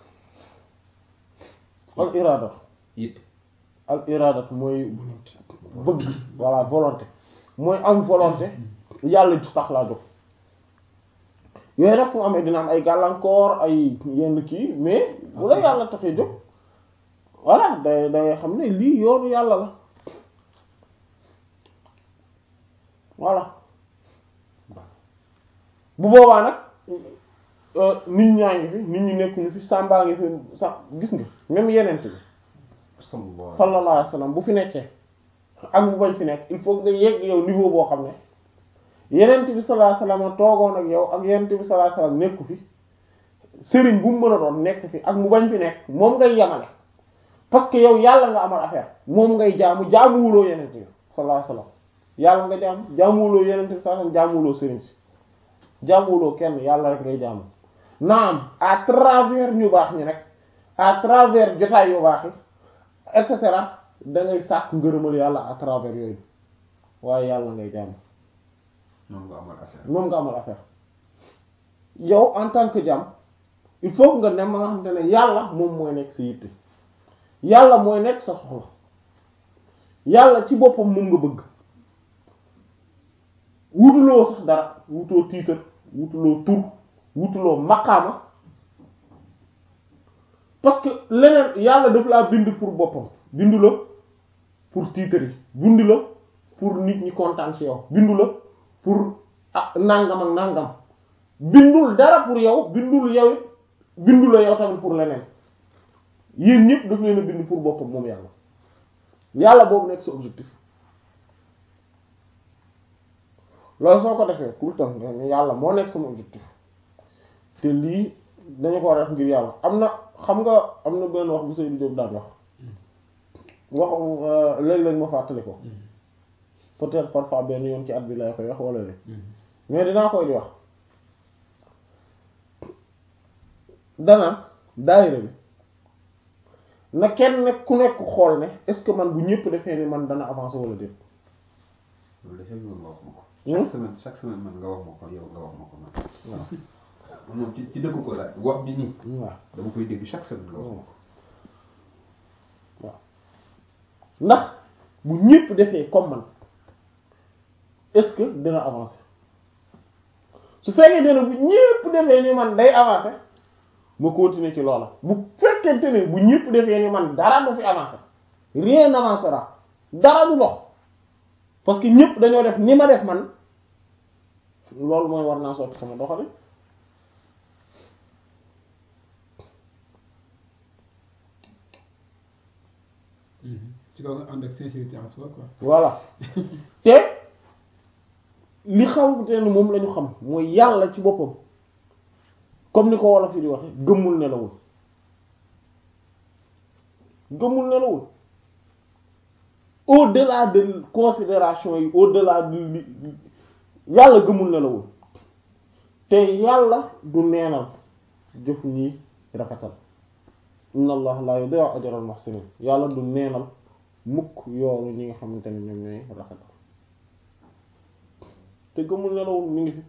al iraada it al iraada mooy bëgg voilà volonté mooy am volonté yàlla ju tax laa jóg yooyu nag fu mu amee dina am ay gàllankoor ay yenn kii mais bu la yàlla taxee jóg voilà day day xam ne lii yoonu yàlla la voilà bu boobaa nag euh, nit ñaa ngi fi nit ñi nekkuñu fi sàmbaa ngi fi sax gis nga même yeneen bi sallallahu sallallahu alayhi wa sallam bu fi nekkee ak bu bañ fi nekk il faut nga yegg yow niveau boo xam ne yenent bi sallallahu alayhi wa sallam toogoon ak yow ak yenent bi sallallahu alayhi wa sallam nekku fi sëriñ bu mu mën a doon nekk fi ak mu bañ fi nekk moom ngay yamale parce que yow yàlla nga amal affaire moom ngay jaamu jaamuwuloo yenent bi sallallahu alayhi wa sallam yàlla nga jaam jaamuwuloo yenent bi sallallahu alayhi wa sallam jaamuwuloo sëriñ si jaamuwuloo kenn yàlla rek ngay jaamu naam à travers ñu baax ñi rek à travers jotaay yu baax yi et cetera da ngay sàkk ngërëmal yàlla à travers yooyu waaye yàlla ngay jaamu moom nga amal affaire moom nga amal affaire yow en tant que jaam il faut que nga dem ma nga xamante ne yàlla moom mooy nekk sa yitte yàlla mooy nekk sa soxla yàlla ci boppam moom nga bëgg wutuloo sax dara wutoo tiitar wutuloo tur wutuloo maqaama parce que leneen yàlla daf laa bind pour boppam bindu la pour titre yi bindu la pour nit ñi kontaan ci yow bindu la pour ah nangam ak nangam bindul dara pour yow bindul yow it bindu la yow tamit pour leneen yéen ñëpp daf leen a bind pour boppam moom yàlla yàlla boobu nekk sa objectif loolu soo ko defee tout le temps nga yàlla moo nekk sama objectif te lii dañu ko war a def ngir yàlla am na xam nga am na benn wax bu Seydou Diop daan wax wax léeg-léeg ma fàttali ko peut-être parfois benn yoon ci at bi lay koy wax wala léeg mais dinaa koy di wax dana daayira bi na kenn nekk ku nekk xool ne est-ce que man bu ñëpp defee ni man dana avancer wala déet loolu de chaque jour nga wax ma ko. Hmm? chaque semaine chaque semaine man nga wax ma ko yow nga wax ma ko man. waaw man moom ci ci dëkk ko laaj wax bi nii waaw dama koy dégg chaque semaine nga wax ma ko. waaw ndax bu ñëpp defee comme man est-ce que dina avancer su fekkee ne bu ñëpp defee ni man day avancer ma continuer ci loola bu fekkente ne bu ñëpp defee ni man dara du fi avancer rien n'avancera dara du dox parce que ñëpp dañoo def ni ma def man loolu mooy war naa sotti sama doxali ci kaw nga ànd ak sincérité en soi quoi. voilà te li xamante ne moom la ñu xam mooy yàlla ci boppam comme ni ko wolof yi di waxe gëmmul nelawul gëmmul nelawul au-delà de considération yi au-delà de li yàlla gëmul nelawul te yàlla du neenal jëf ñi rafetal inna allah la yudi'u ajra al-muhsinin yàlla du neenal mukk yoonu ñi nga xamante ne ñoom ñooy rafetal te gëmul nelawul mi ngi fi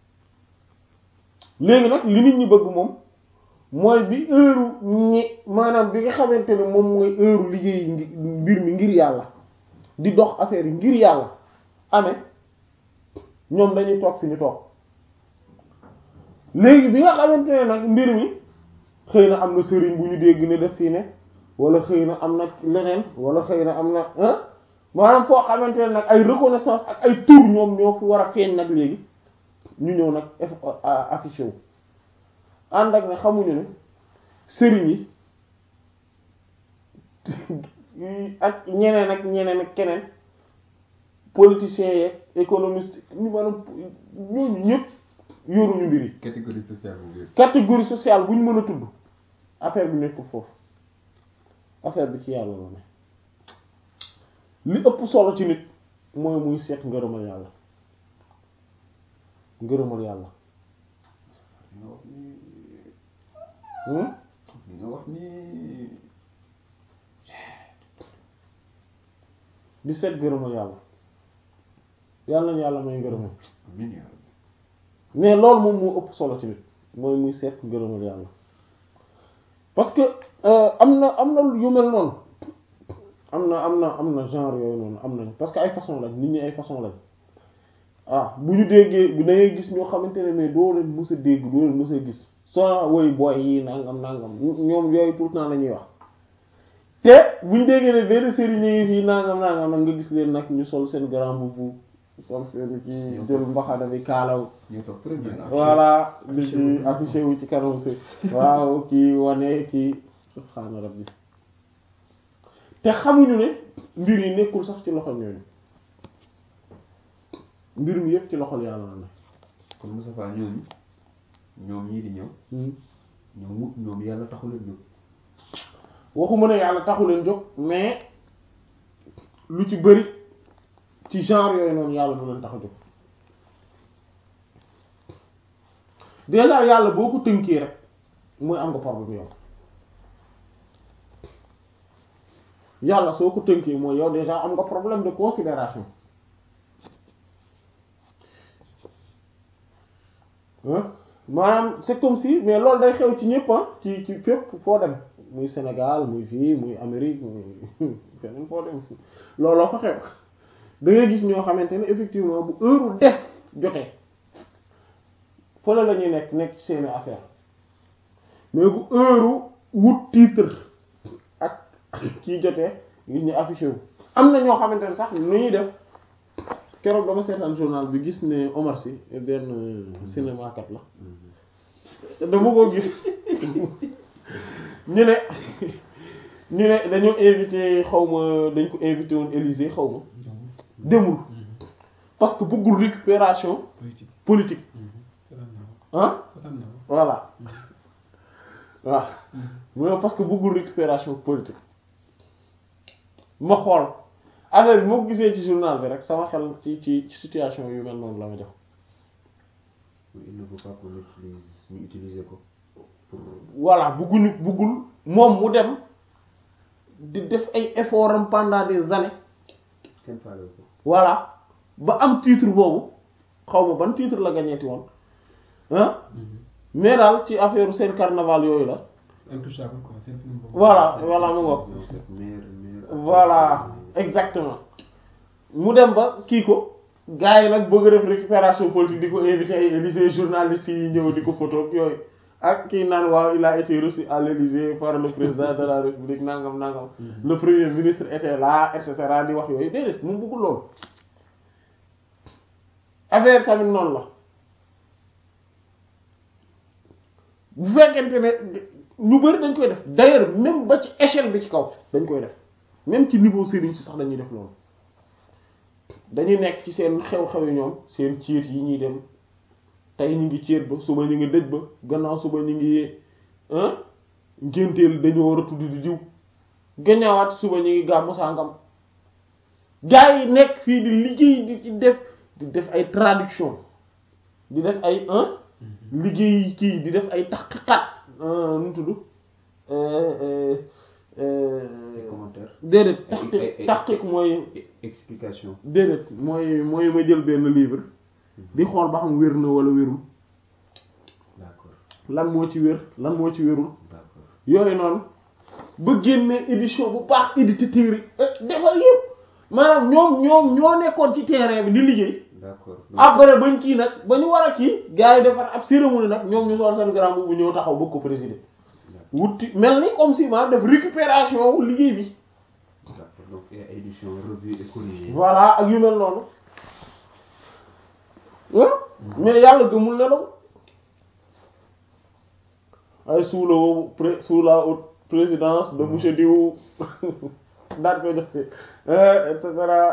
léegi nag li nit ñi bëgg moom mooy bi heure ñi maanaam bi nga xamante ne moom mooy heure liggéey ngi mbir mi ngir yàlla di dox affaire yi ngir yàlla amee ñoom dañuy toog fi ñu toog léegi bi nga xamante ne nag mbir mi xëy na am na sëriñ bu ñu dégg ne def fii ne wala xëy na am na leneen wala xëy na am na ah maanaam foo xamante ne nag ay reconnaissance ak ay tour ñoom ñoo fi war a feeñ nag léegi ñu ñëw nag affiché wu ànd ak ne xamuñu ne sëriñ yi ak ñeneen ak ñeneen ak keneen politiciens yeeg économiste ñu maanaam ñooñu ñëpp yoruñu mbir yi catégorie sociale bu wér. catégorie sociale bu ñu mën a tudd affaire bi nekkul foofu affaire bi ci yàlla la ne li ëpp solo ci nit mooy muy seet ngërëmal yàlla ngërëmal yàlla li nga wax nii hmm? li nga wax nii di seet ngërëmal yàlla yàlla na yàlla may ngërëmal amiin yaa rabbi. mais loolu moom moo ëpp solo ci nit mooy muy seet ngërëmal yàlla parce que euh, am na am na yu mel noonu am na am na am na genre yooyu noonu am nañ parce que ay façon lañ nit ñi ay façon lañ ah bu ñu déggee bu da ngay gis ñoo xamante ne mais doo leen mës a dégg doo leen mës a gis soo woy booy yi nangam nangam ñoom yooyu tout le temps la ñuy wax te bu ñu déggee ne benn sëriñ yi fii nangam nangam nag nga gis leen nag ñu sol seen grand boubou sol seen ci jël mbaxana bi kaalaw ñu toog premier la. voilà di ci affiché wu ci kanam si waaw kii wane kii subhaana rabbi te xamuñu ne mbir yi nekkul sax ci loxo ñooñu mbir mi yëpp ci loxol yàlla la kon Moustapha ñooñu ñoom ñii di ñëw ne ñoom wut ñoom yàlla taxu leen jóg. waxuma ne yàlla taxu leen jóg mais lu ci bëri ci genre yooyu noonu yàlla du leen tax a jóg déjà yàlla boo ko tënkee rek mooy am nga problème yow yàlla soo ko tënkee mooy yow déjà am nga problème de considération hein maanaam c'est comme si mais loolu day xew ci ñëpp ah ci ci fépp foo dem muy Sénégal muy fii muy Amérique muy feneen foo dem looloo fa xew da ngay gis ñoo xamante ne effectivement bu heure def jotee fële la ñuy nekk nekk ci seeni affaire mais bu heure wut titre ak kii jotee gis ñu affiché wu am na ñoo xamante ne sax lu ñuy def keroog dama seetaan journal bi gis ne Omar Sy benn cinéma kat la dama ko gis ñu ne ñu ne dañoo invité xaw ma dañ ko invité woon Élysée xaw ma demul parce que bëggul récupération politique politique kontaan naa ah kontaan naa voilà waaw mu ne parce que bëggul récupération politique ma xool affaire bi moo ko gisee ci journal bi rek sama xel ci ci ci situation yu mel noonu la ma jox il ne faut pas qu'on utilise ñu utiliser ko pour voilà bëgguñu bëggul moom mu dem di def ay efforts am pendant des années kenn faale ko voilà ba am titre boobu xaw ma ban titre la gañeeti woon ah mais daal ci affaire seen carnaval yooyu la intouchable quoi seen film boobu voilà voilà mu ngoog Non, cette mère mère voilà exactement mu dem ba kii ko gars yi nag bëgg a def récupération politique di ko invité ay Élysée journalistes yi ñëw di ko photo ak yooyu ak kii naan waaw il a été reçu à l'Élysée par le président de la République nangam nangam le premier ministre était là et cetera di wax yooyu déedéet mu bëggul loolu affaire tamit noonu la bu fekkente ne ñu bari dañ koy def d'ailleurs même ba ci échelle bi ci kaw dañ koy def même ci niveau sëriñ si sax dañuy def loolu dañuy nekk ci seen xew-xew yi ñoom seen ciit yi ñuy dem tey ñu ngi ciit ba suba ñu ngi dëj ba gannaaw suba ñu ngi ah ngénteel dañu war a tudd di diw gannaawaat suba ñu ngi gàmmu sàngam gaa yi nekk fii di liggéey di ci def di def ay traduction di def ay un liggéey kii di def ay taqiqat nu mu tudd ay commentaires déedéet Ay- ay- taqiq ay- taqiq mooy E- explication déedéet mooy mooy ma jël benn livre di xool ba xam wér na wala wérul d'accord lan moo ci wér lan moo ci wérul d'accord yooyu noonu ba génne édition bu baax édité téere defar yëpp maanaam ñoom ñoom ñoo nekkoon ci terrain bi di liggéey d'accord après bañ kii nag ba ñu war a kii gars yi defar ab cérémonie nag ñoom ñu sol seen grand bu ñëw taxaw bëgg ko présider wuti mel ni comme si maanaam def récupération wu liggéey bi d'accord donc et édition revue et corrigée voilà ak yu mel noonu ah mais yàlla gëmul nelaw ay sous le pré sous la haute présidence de monsieur Diou daal koy joxe et cetera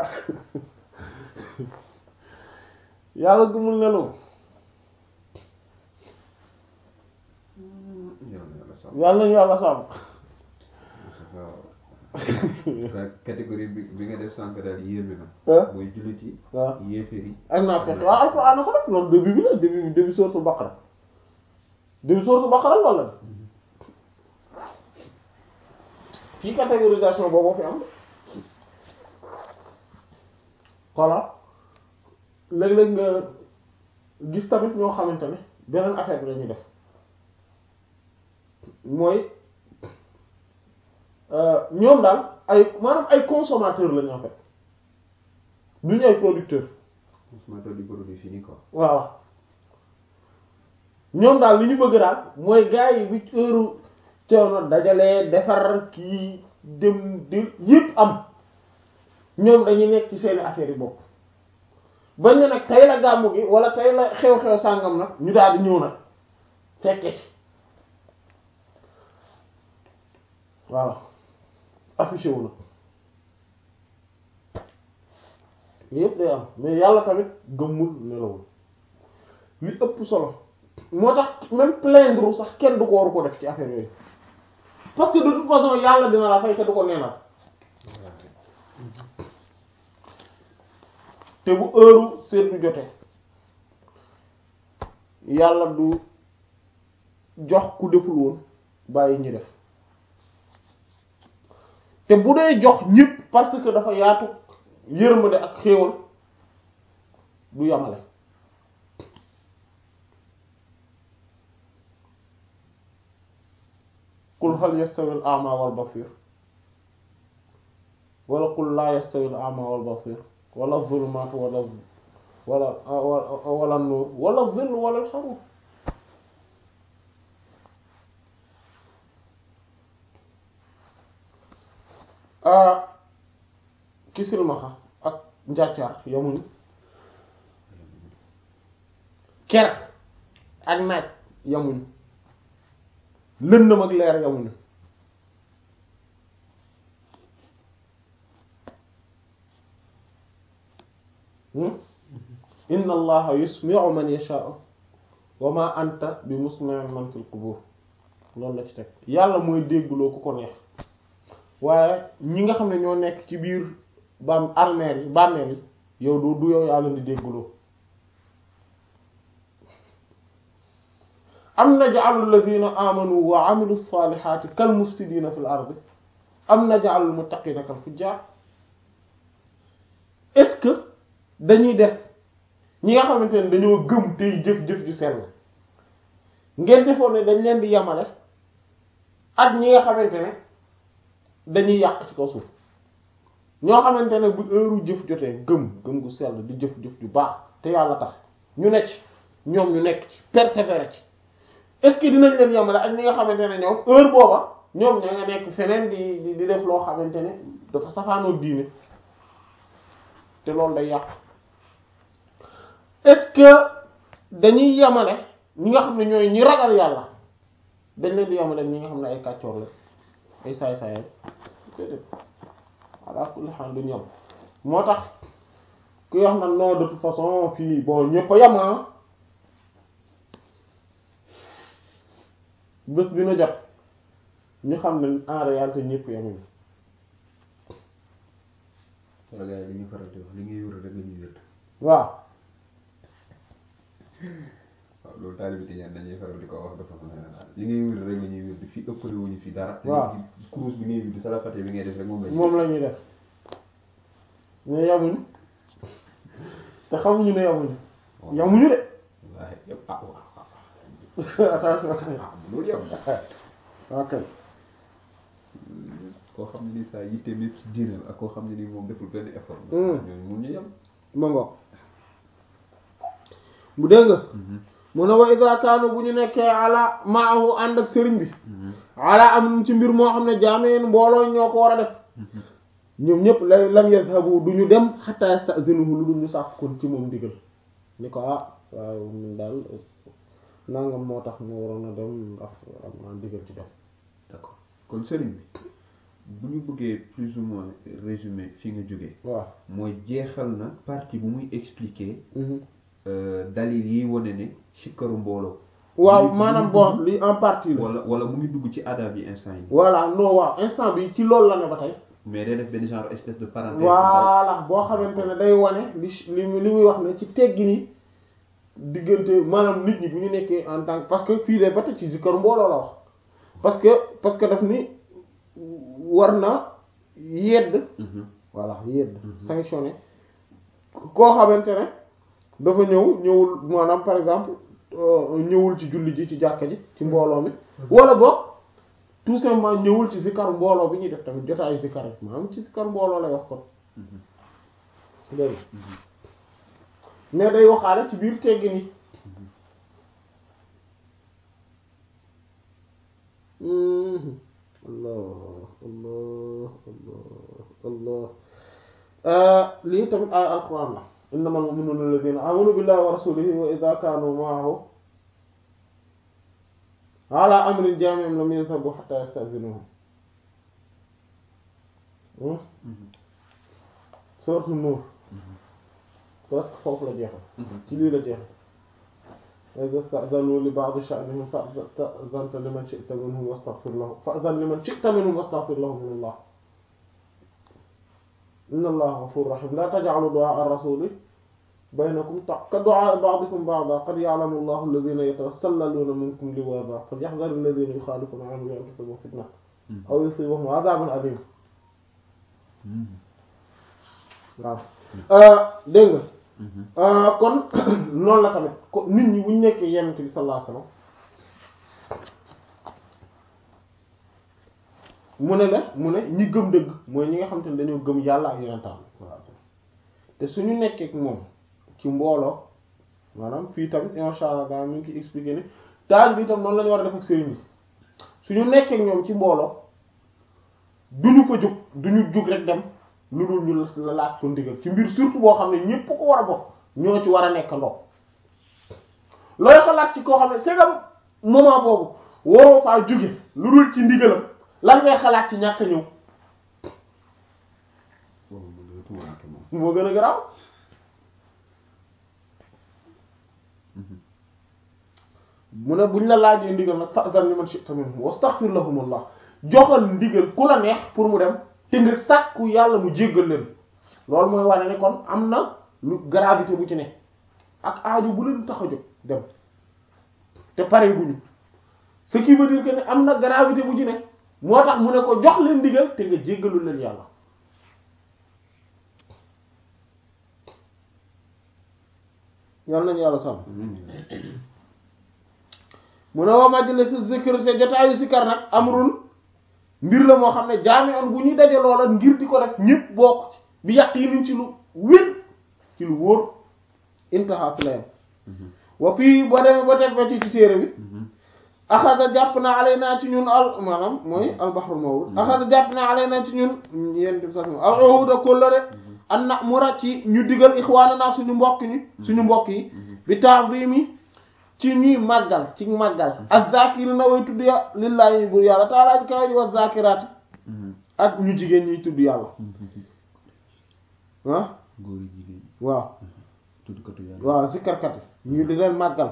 yàlla gëmul nelaw yàlla na yàlla sàmm yàlla nañu yàlla sàmm waaw catégorie bi bi nga def sànq daal yéeme na ah mooy jullit yi waaw yéeféer yi ak naa fekk waaw alxuraan na ko def loolu début bi la début bi début sourate Baqara début sourate Baqara loolu la fii catégorisation boobu fi am voilà léeg-léeg nga gis tamit ñoo xamante ne beneen affaire bi lañuy def mooy euh, ñoom daal ay maanaam ay consommateurs lañu en fait duñu ay producteurs consommateur du produit fini quoi waaw ñoom daal li ñu bëgg daal mooy gars yi bi heure coono dajale defar kii dem di yëpp am ñoom dañuy nekk ci seeni affaire yi bopp bañ ne nag tey la gàmmu gi wala tey la xew-xew sàngam nag ñu daal di ñëw nag fekke si voilà affiché wu nag yëpp day am mais yàlla tamit gëmmul nelawul li ëpp solo moo tax même plaindre sax kenn du ko waru ko def ci affaire yooyu parce que de toute façon yàlla dina la fay te du ko neenal te bu heure seetlu jotee yàlla du jox ku deful woon bàyyi ñi def te bu dee jox ñépp parce que dafa yaatu yërmande ak xéewal du yamale qul hal yastawi al a'ma wal basir wala qul la yastawi al a'ma wal basir wala zulumatu wala wala wala nur wala zill wala harur ki silmaxa ak njàccaar yamuñu ker ak naaj yamuñu lëndëm ak leer yamuñu inna allaha yusmi'u man yasha'u wa ma anta bi musmi'in man fil qubur loolu la ci teg yàlla mooy déggloo ku ko neex waaye ñi nga xam ne ñoo nekk ci biir bam armeel yi bàmmeel yi yow du du yow yàlla di déggloo am naj'alu alladhina amanu wa 'amilu salihati kal mufsidina fil ardi am naj'alu al muttaqina kal fujjar est-ce que dañuy def ñi nga xamante ne dañoo gëm tey jëf-jëf ju sell ngeen defoon ne dañ leen di yamale ak ñi nga xamante ne dañuy yàq ci kaw suuf ñoo xamante ne bu heure jëf jotee gëm gëm gu sell di jëf-jëf ju baax te yàlla tax ñu nekk ci ñoom ñu nekk ci persévérer ci est-ce que dinañ leen yamale ak ñi nga xamante ne ñoom heure booba ñoom ña nga nekk feneen di di di def loo xamante ne dafa safaanoo diine te loolu day yàq est-ce que dañuy yamale ñi nga xam ne ñooy ñi ragal yàlla dañ leen di yamale ñi nga xam ne ay kàccoor la ay saay-saayam déedéet ala kulli haal duñu yam moo tax ku wax na non de toute façon fii bon ñëpp a yama bés dina jot ñu xam ne en réalité ñëpp yamuñu wala gars yi li ñuy faral di wax li ngay wér rek la ñuy wér waaw waaw loolu taalibe Tijaan dañuy faral di ko wax de façon générale li ngay wér rek la ñuy wér di fi ëppale wuñu fi dara waaw kurus bi ngay wér di salafate bi ngay def rek moom la moom la ñuy def mais yamuñu te xamuñu ne yamuñu yamuñu de wallaahi yëpp ah waaw attention ah loolu yam ok koo xam ne ni saa yitteem yëpp ci diine la ak koo xam ne ni moom deful benn effort Hmm. ñooñu mun ñu yem ma ngoog bu dégg nga mu ne wa iza kaanu bu ñu nekkee ala maahu ànd ak sëriñ bi ala am ci mbir moo xam ne jaameen mbooloo ñoo ko war a def ñoom ñëpp la lam yazhabu du ñu dem hatta yastazinuhu lu dul ñu sàkk kon ci moom ndigal ni ko ah waaw ñun daal nangam moo tax ñu waroon a dem ndax am naa ndigal ci dem d'accord kon sëriñ bi bu ñu bëggee plus ou moins résumé fi nga jógee waaw mooy jeexal na partie bu muy expliquer euh, dalil yi wane ne sikkaru mbooloo waaw mu ngi- maanaam mu ngi bon dugg- li en partie la wala wala mu ngi dugg ci adab yi instant yi voilà non waaw instant bi ci loolu la ne ba tey mais day def benn genre espèce de parenthèse voilà boo xamante ne day wane li li li muy wax ne ci teggi ni diggante maanaam nit ñi bu ñu nekkee en tant que parce que fii de ba tey ci zikar mbooloo la wax parce que parce que daf ni war na yedd Mhm. voilà yedd sanctionné koo xamante ne dafa ñëw ñëwul maanaam par exemple euh, ñëwul ci julli ji ci jàkka ji ci mbooloo mi wala boog tout simplement ñëwul ci zikar mbooloo bi ñuy def tamit jotaayu zikar yi maanaam ci zikar mbooloo lay wax kon dégg nga mais day waxaale ci biir teggi ni Mhm. allah allah allah allah lii tamit ay alquran la innamal mu'minuna alladhina amanu billahi wa rasulihi wa idha kanu ma'ahu ala amrin jami'in lam yadhhabu hatta yasta'zinuhu sourate Nuur presque foofu la jeexal ci lii la jeexal إذا استأذنوا لبعض شأنهم فأذنت لمن شئت منهم واستغفر لهم فأذن لمن شئت منهم واستغفر لهم من الله إن الله غفور رحيم لا تجعلوا دعاء الرسول بينكم كدعاء بعضكم بعضا قد يعلم الله الذين يتسللون منكم لواذا فليحذر الذين يخالفون عن أمره أن تصيبهم فتنة أو يصيبهم عذاب أليم waaw dégg nga kon noonu la tamit ko nit ñi bu ñu nekkee yonent bi sallallahu alayhi wasallam mu ne la mu ne ñi gëm dëgg mooy ñi nga xam te ne dañoo gëm yàlla ak yonentam sallallahu alayhi wasallam te suñu nekkee ak moom ci mbooloo maanaam fii tamit insha Allah daa mi ngi ciy expliquer ni taal bi tam noonu la ñu war a def ak sëriñ bi suñu nekkee ak ñoom ci mbooloo duñu fa jóg duñu jóg rek dem lu dul ñu la laaj ko ndigal ci mbir surtout boo xam ne ñépp ko war a bokk ñoo ci war a nekk ndox looy xalaat ci koo xam ne c'est que moment boobu waroo faa jóge lu dul ci ndigalam lan ngay xalaat ci ñàkk ñëw boobu mu ngi tuuranke moom moo gën a garaaw mu ne buñ la laajee ndigal nag fa'zan liman shi'ta minhum wastaghfir lahumullah joxal ndigal ku la neex pour mu dem te nga sàkku yàlla mu jéggal leen loolu mooy wane ne kon am na lu gravité bu ci ne ak aaju bu leen tax a jóg dem te pare guñu ce qui veut dire que ne am na gravité bu ci ne moo tax mu ne ko jox leen ndigal te nga jéggalul leen yàlla yàlla nañu yàlla sàmm mu ne wa majlis zikr te jotaayu sikar nag amrun mbir la moo xam ne jaami on bu ñuy daje loola ngir di ko def ñépp bokk ci bi yàq yi niñ ci lu wér ci lu wóor intaha fi la yam wa fii boo demee ba teg ba ci ci téere bi axada jàpp na alay naa ci ñun al maanaam mooy albahrul mawrud axada jàpp na alay naa ci ñun yéen di sax al uhuda kóllëre an na mura ci ñu digal ixwaana naa suñu mbokk ñi suñu mbokk yi bi ta'zimi ci ñuy màggal ci màggal az-zakiri na way tudd ya lillahi bur yàlla taalaa ji kawe ji wa zakiraati ak ñu jigéen ñiy tudd yàlla ah góor yi jigéen waaw tuddkatu yàlla waaw zikkarkat yi ñu di leen màggal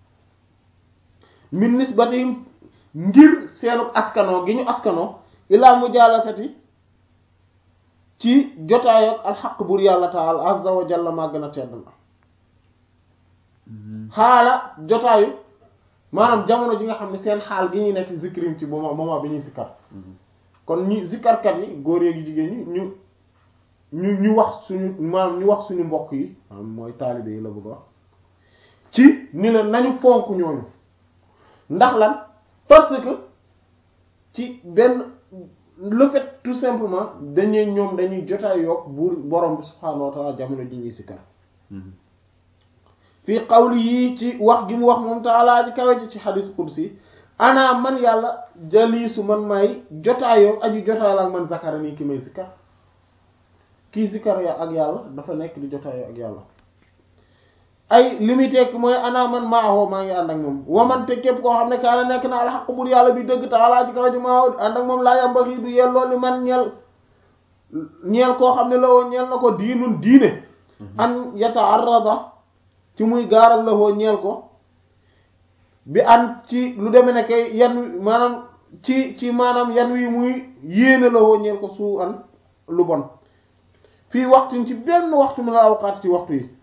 min nisbatihim ngir seenu askanoo gi ñu askanoo ilaa mujalasati ci jotaayook alxaq bur yàlla taala azza wa jalla màgg na tedd na xaala jotaayu maanaam jamono ji nga xam ne seen xaal gi ñuy nekk zikrim ci moment moment bi ñuy zikkar kon ñi zikkarkat yi góor yeegi jigéen ñi ñu ñu ñu wax suñu maanaam ñu wax suñu mbokk yi maanaam mooy taalibe yi la bëgg wax ci ni leen nañu fonk ñooñu ndax lan parce que ci benn le fait tout simplement dañuy ñoom dañuy jotaay yokk buur borom bi subhaanahu wa ta'ala jamono ji ñuy sikkar fii qawli yii ci wax gi mu wax moom taalaa ji kawe ji ci xadiis qudsi ana man yàlla jaliisu man may jotaayoo aji jotaayoo ak man zakara nii ki may sikkar kii sikkar ya ak yàlla dafa nekk di jotaayoo ak yàlla ay li muy tekk mooy ana man maahoo maa ngi ànd ak moom wamante képp koo xam ne kaana nekk na alxaq bur yàlla bi dëgg taalaa ji kawe ji maahoo ànd ak moom laa yambaxi du yelloo li man ñeel ñeel koo xam ne la woo ñeel na ko diinun diine an yataarrada ci muy gaaral la woo ñeel ko bi an ci lu deme ne kay yan wi maanaam ci ci maanaam yan wi muy yéene la woo ñeel ko suu an lu bon fii waxtu ci benn waxtu min al awqaat ci waxtu yi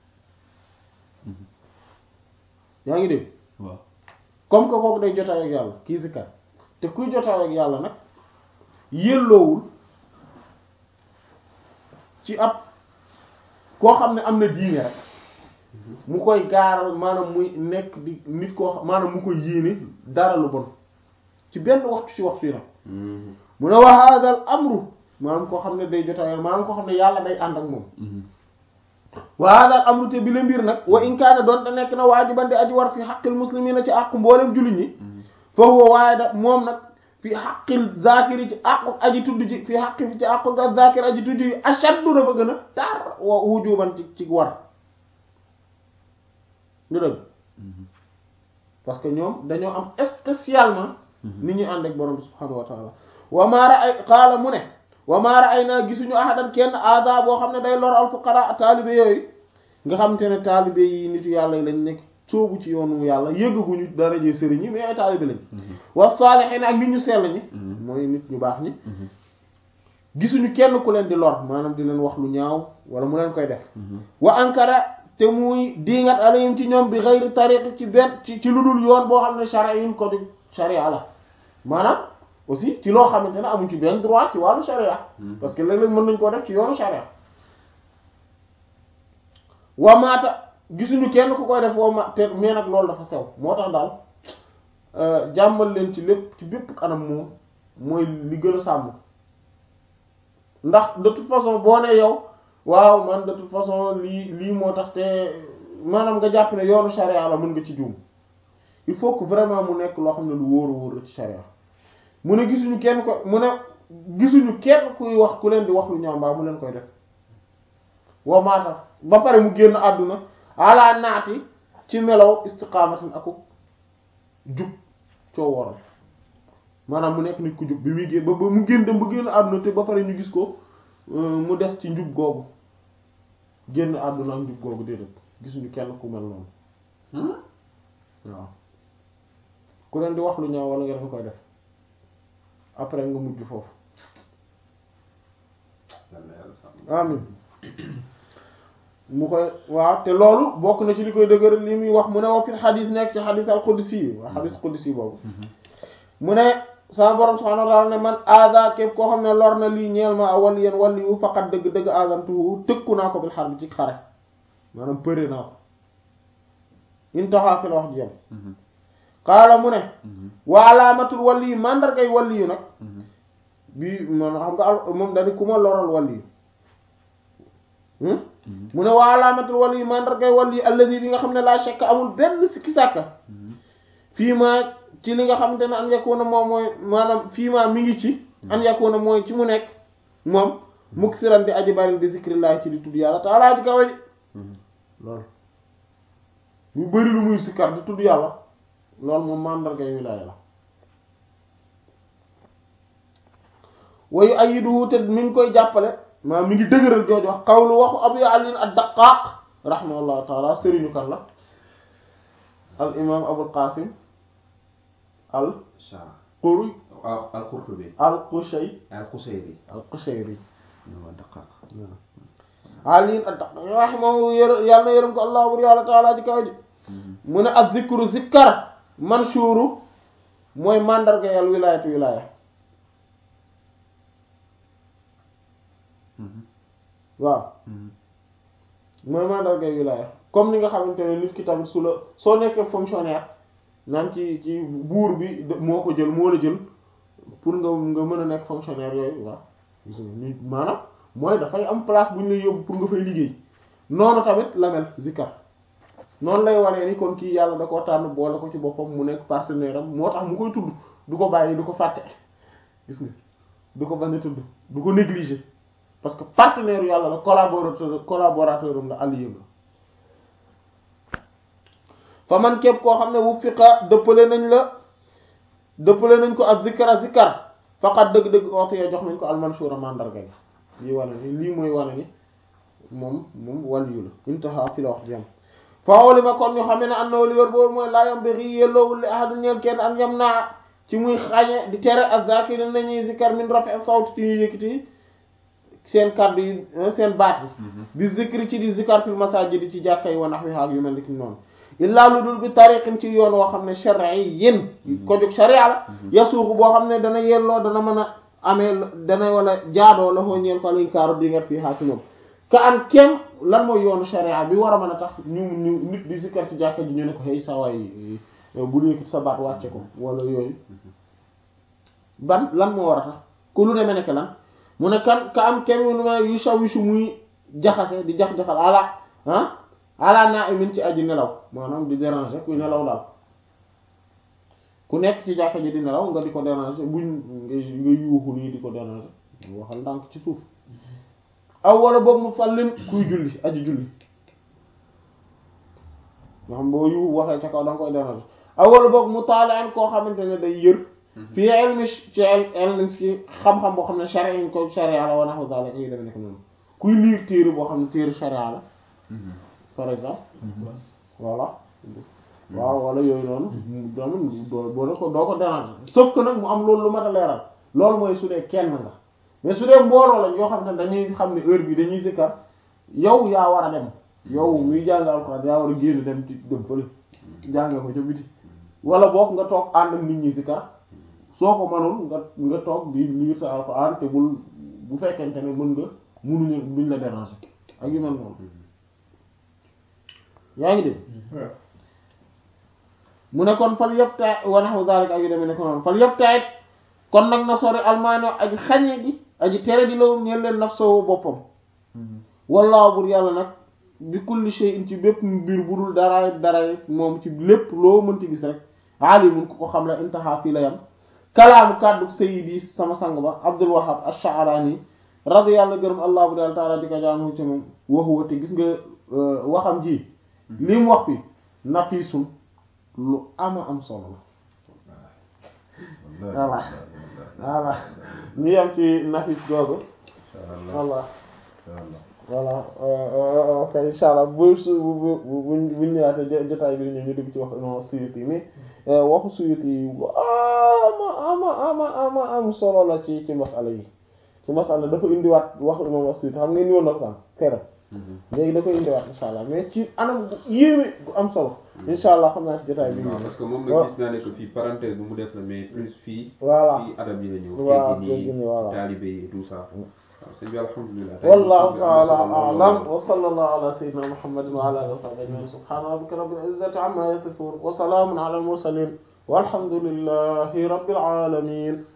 yaa ngi dégg waaw comme que kooku day jotaay ak yàlla kii si kat te kuy jotaay ak yàlla nag yelloowul ci ab koo xam ne am na diine rek mu koy gaaral maanaam muy nekk di nit koo xam maanaam mu koy yéene dara lu bon ci benn waxtu ci waxtu yi nag mu ne wa hadal amru maanaam koo xam ne day jotaay maanaam koo xam ne yàlla day ànd ak moom wa hadal amru te bi la mbir nag wa in kaana doon te nekk na waajiban di aji war fi xaqil muslimina ci àqu mboolem jullit ñi fa huwa waaye da moom nag fi xaqil zakiri ci àqu aji tudd ji fi xaqi fi ci àqu zakir aji tudd ji ashaddu dafa gën a tar wa wujuban ci ci war ñu dëgg parce que ñoom dañoo am spécialement nit ñuy ànd ak borom bi subhanahu wa taala wa maara ay xaala mu ne wa maara ay naa gisuñu ahadan kenn aada boo xam ne day lor al fuqara taalibe yooyu nga xam te ne taalibe yi nitu yàlla yi lañ nekk soobu ci yoonu yàlla yëggaguñu daraje sëriñ yi mais ay taalibe lañ wa saalihiin ak nit ñu sell ñi mooy nit ñu baax ñi gisuñu kenn ku leen di lor maanaam di leen wax lu ñaaw wala mu leen koy def wa ankara te muy diingat alayhim ci ñoom bi xëyri tariq ci benn ci ci lu dul yoon boo xam ne shari'in ko di sharia la maanaam aussi ci loo xamante ne amuñ ci benn droit ci wàllu sharia parce que léeg-léeg mën nañ koo def ci yoonu sharia wa maata gisuñu kenn ku koy def woo ma te mais nag loolu dafa sew moo tax daal jàmmal leen ci lépp ci bépp kanam moom mooy li gën a sàmm ndax de toute façon boo ne yow waaw man de toute façon lii lii moo tax te maanaam nga jàpp ne yoonu sharia la mën nga ci juum il faut que vraiment mu nekk loo xam ne lu wóoru wóor la ci sharia mu ne gisuñu kenn ko mu ne gisuñu kenn kuy wax ku leen di wax lu ñaaw mbaa mu leen koy def wa maata ba pare mu génn àdduna ala naati ci melow istiqaamatin aku jub coo waral maanaam mu nekk nit ku jub bi muy génn ba ba mu génn dem ba génn àdduna te ba pare ñu gis ko mu des ci njub googu génn àdduna ak njub googu déedéet gisuñu kenn ku mel noonu waaw ku leen di wax lu ñaaw wala nga dafa koy def après nga mujj foofu amin mu koy waaw te loolu bokk na ci li koy dëgëral li muy wax mu ne wa fil xadis nekk ci xadis al qudsi yi waa xadis qudsi boobu mu ne sama borom subhanahu wa ta'ala ne man aada képp koo xam ne lor na lii ñeel ma wali yeen wali yu faqat dëgg dëgg aazantuhu tëkku naa ko bil xar bi ci xare maanaam përe naa ko intaha fi la wax ji yam xaala mu ne wa alaamatul wali yu mandargay wali yu nag bi man xam nga al moom dani ku ma loral wali yu mu ne wa alaamatul wali yu mandargay wali yu alladi bi nga xam ne laa shakk amul benn sikki sàkka fii ma ci li nga xamante ne an yakuna moom mooy maanaam fii ma mi ngi ci an yakuna mooy ci mu nekk moom muksiran di aji bari bi zikrillah ci di tudd yàlla taala ji kaw ji loolu mu bëri lu muy sikkar di tudd yàlla loolu moom mandargay wilaaya la wayu ayiduhu te mi ngi koy jàppale maa mi ngi dëgëral jooju wax xawlu waxu abu ali ad-Daqqaq rahimahullahu taala sëriñu kan la al imam abul qasim al quri al qurtubi al qushay al qusayri al qushayri wa daqaq ali ad-Daqqaq rahimahu yàlla na yërëm ko allah bur yàlla taala ji kaw ji mu ne az-zikru zikkar manshuru mooy mandarga yàlla wilaayatu wilaaya waaw mooy mandarga wilaaya comme ni nga xamante ne nit ki tamit su la soo nekkee fonctionnaire naan ci ci buur bi moo ko jël moo la jël pour nga nga mën a nekk fonctionnaire yooyu waaw gis nga ni maanaam mooy dafay am place bu ñu lay yóbbu pour nga fay liggéey noonu tamit la mel zikar noonu lay waree ni kon kii yàlla da koo tànn boole ko ci boppam mu nekk partenaire am moo tax mu koy tudd du ko bàyyi du ko fàtte gis nga du ko bañ a tudd du ko négliger parce que partenaire yàlla la collaborateur collaborateur am la allié la fa man képp koo xam ne wu fiqa dëppale nañ la dëppale nañ ko ak zikara zikar faqat dëgg-dëgg ootu yoo jox nañ ko almanshura mandarga gi lii wane ni lii mooy wane ni moom moom waliyu la intaha fi la wax jam fawoli ma kon ñu xamee ne am na li wër boobu mooy laa yam bi xii yelloowul li ahadin ñeel kenn an yam naa ci muy xañe di tere az-zakirin nañuy zikar min rafi sawt ci ñuy yëkkati seen kàddu yi seen baat yi bi zikri ci di zikar fil masajid ci jàkka yi wa nahwiha ak yu mel ni ki noonu illaa lu dul bi tariqin ci yoon woo xam ne shar'iyyin ko jóg sharia la yasuuxu boo xam ne dana yelloo dana mën a amee dana wala jaadoo la foo ñeel ko lañ kaaru di ngat fii xaa ci moom ka an kem lan mooy yoonu sharia bi war a mën a tax ñu ñu nit di zikar ci jàkka ji ñu ne ko xëy sa waay bu yëkkati sa baat wàcce ko wala yooyu ban lan moo war a tax ku lu demee nekk lan mu ne kan ka am kem nu ma yu saw su muy jaxase di jax-jaxal ala ah ala naa imin ci aji nelaw maanaam di déranger kuy nelaw daal ku nekk ci jàkka ji di nelaw nga di ko déranger buñ nga nga yuuxu nii di ko déranger waxal ndànk ci suuf aw wala boog mu fàllin kuy julli aji julli nga xam boo yu waxee ca kaw da nga koy déranger aw wala boog mu taalaan koo xamante ne day yër fii ilmi ci ilmi fi xam-xam boo xam ne sharia ñu ko sharia la wa nahwu zalika yu dem nekk noonu kuy liir téere boo xam ne téere sharia la par exemple voilà waaw wala yooyu noonu doomu doo boo ko doo ko déranger sauf que nag mu am loolu lu mat a leeral loolu mooy su dee kenn nga mais su dee mbooloo lañ yoo xam ne dañuy xam ne heure bi dañuy sikkar yow yaa war a dem yow muy jàng alxuraan yaa war a génn dem ci dem fële jànge ko ca biti wala boog nga toog ànd ak nit ñi sikkar soo ko mënul nga nga toog di lire sa alxuraan te bul bu fekkente ne mën nga munuñu duñ la déranger ak yu mel noonu yaa ngi dégg mu ne kon fal yëpp taay wa nahwu zalika ak yu demee ne ko noonu fal yëpp taay kon nag na sori almaano aji xañe gi aji tere di lawum ñeen leen nafsoo boppam wallaahu bur yàlla nag bi kulli shay'in ci bépp mbir bu dul dara dara moom ci lépp loo mënti gis rek alimun ku ko xam la intaha fii la yam kalaamu kàddu sayyidi sama sang ba Abdul Wahhab ash-Sha'rani radiyallahu gërëm allah bu daal taala di ko jaanu ci moom waxu wate gis nga waxam ji li mu wax bi nafisun lu ama am solo la voilà voilà ñu yem ci nafis googu voilà voilà ok insha allah bu su bu bu buñ ñëwaatee jotaay bi ñu ñu dugg ci wax no Suyuti mais waxu Suyuti yi ama ama ama ama am solo la ci ci masala yi ci masala dafa indiwaat wax imam Suyuti xam nga ni woon na ko tam keroog léegi da koy indiwaat insha allah mais ci anam bu yéeme bu am solo insha allah xam naa ci jotaay bi waaw parce que moom nag gis naa ne que fii parenthèse bu mu def la mais plus fii voilà fii adab yi la ñëw waaw teggin teggin yi, yi voilà. taalibe yi et tout ça waaw sëñ bi alhamdulilah wallahu ta'ala a'lam wa sallallahu ala sayyidina muhammadin wa ala alihi wa sahbihi ajma'in subhana rabbika rabbil izzati amma yasifun wa salamun ala al mursalin walhamdulillahi rabbil alamin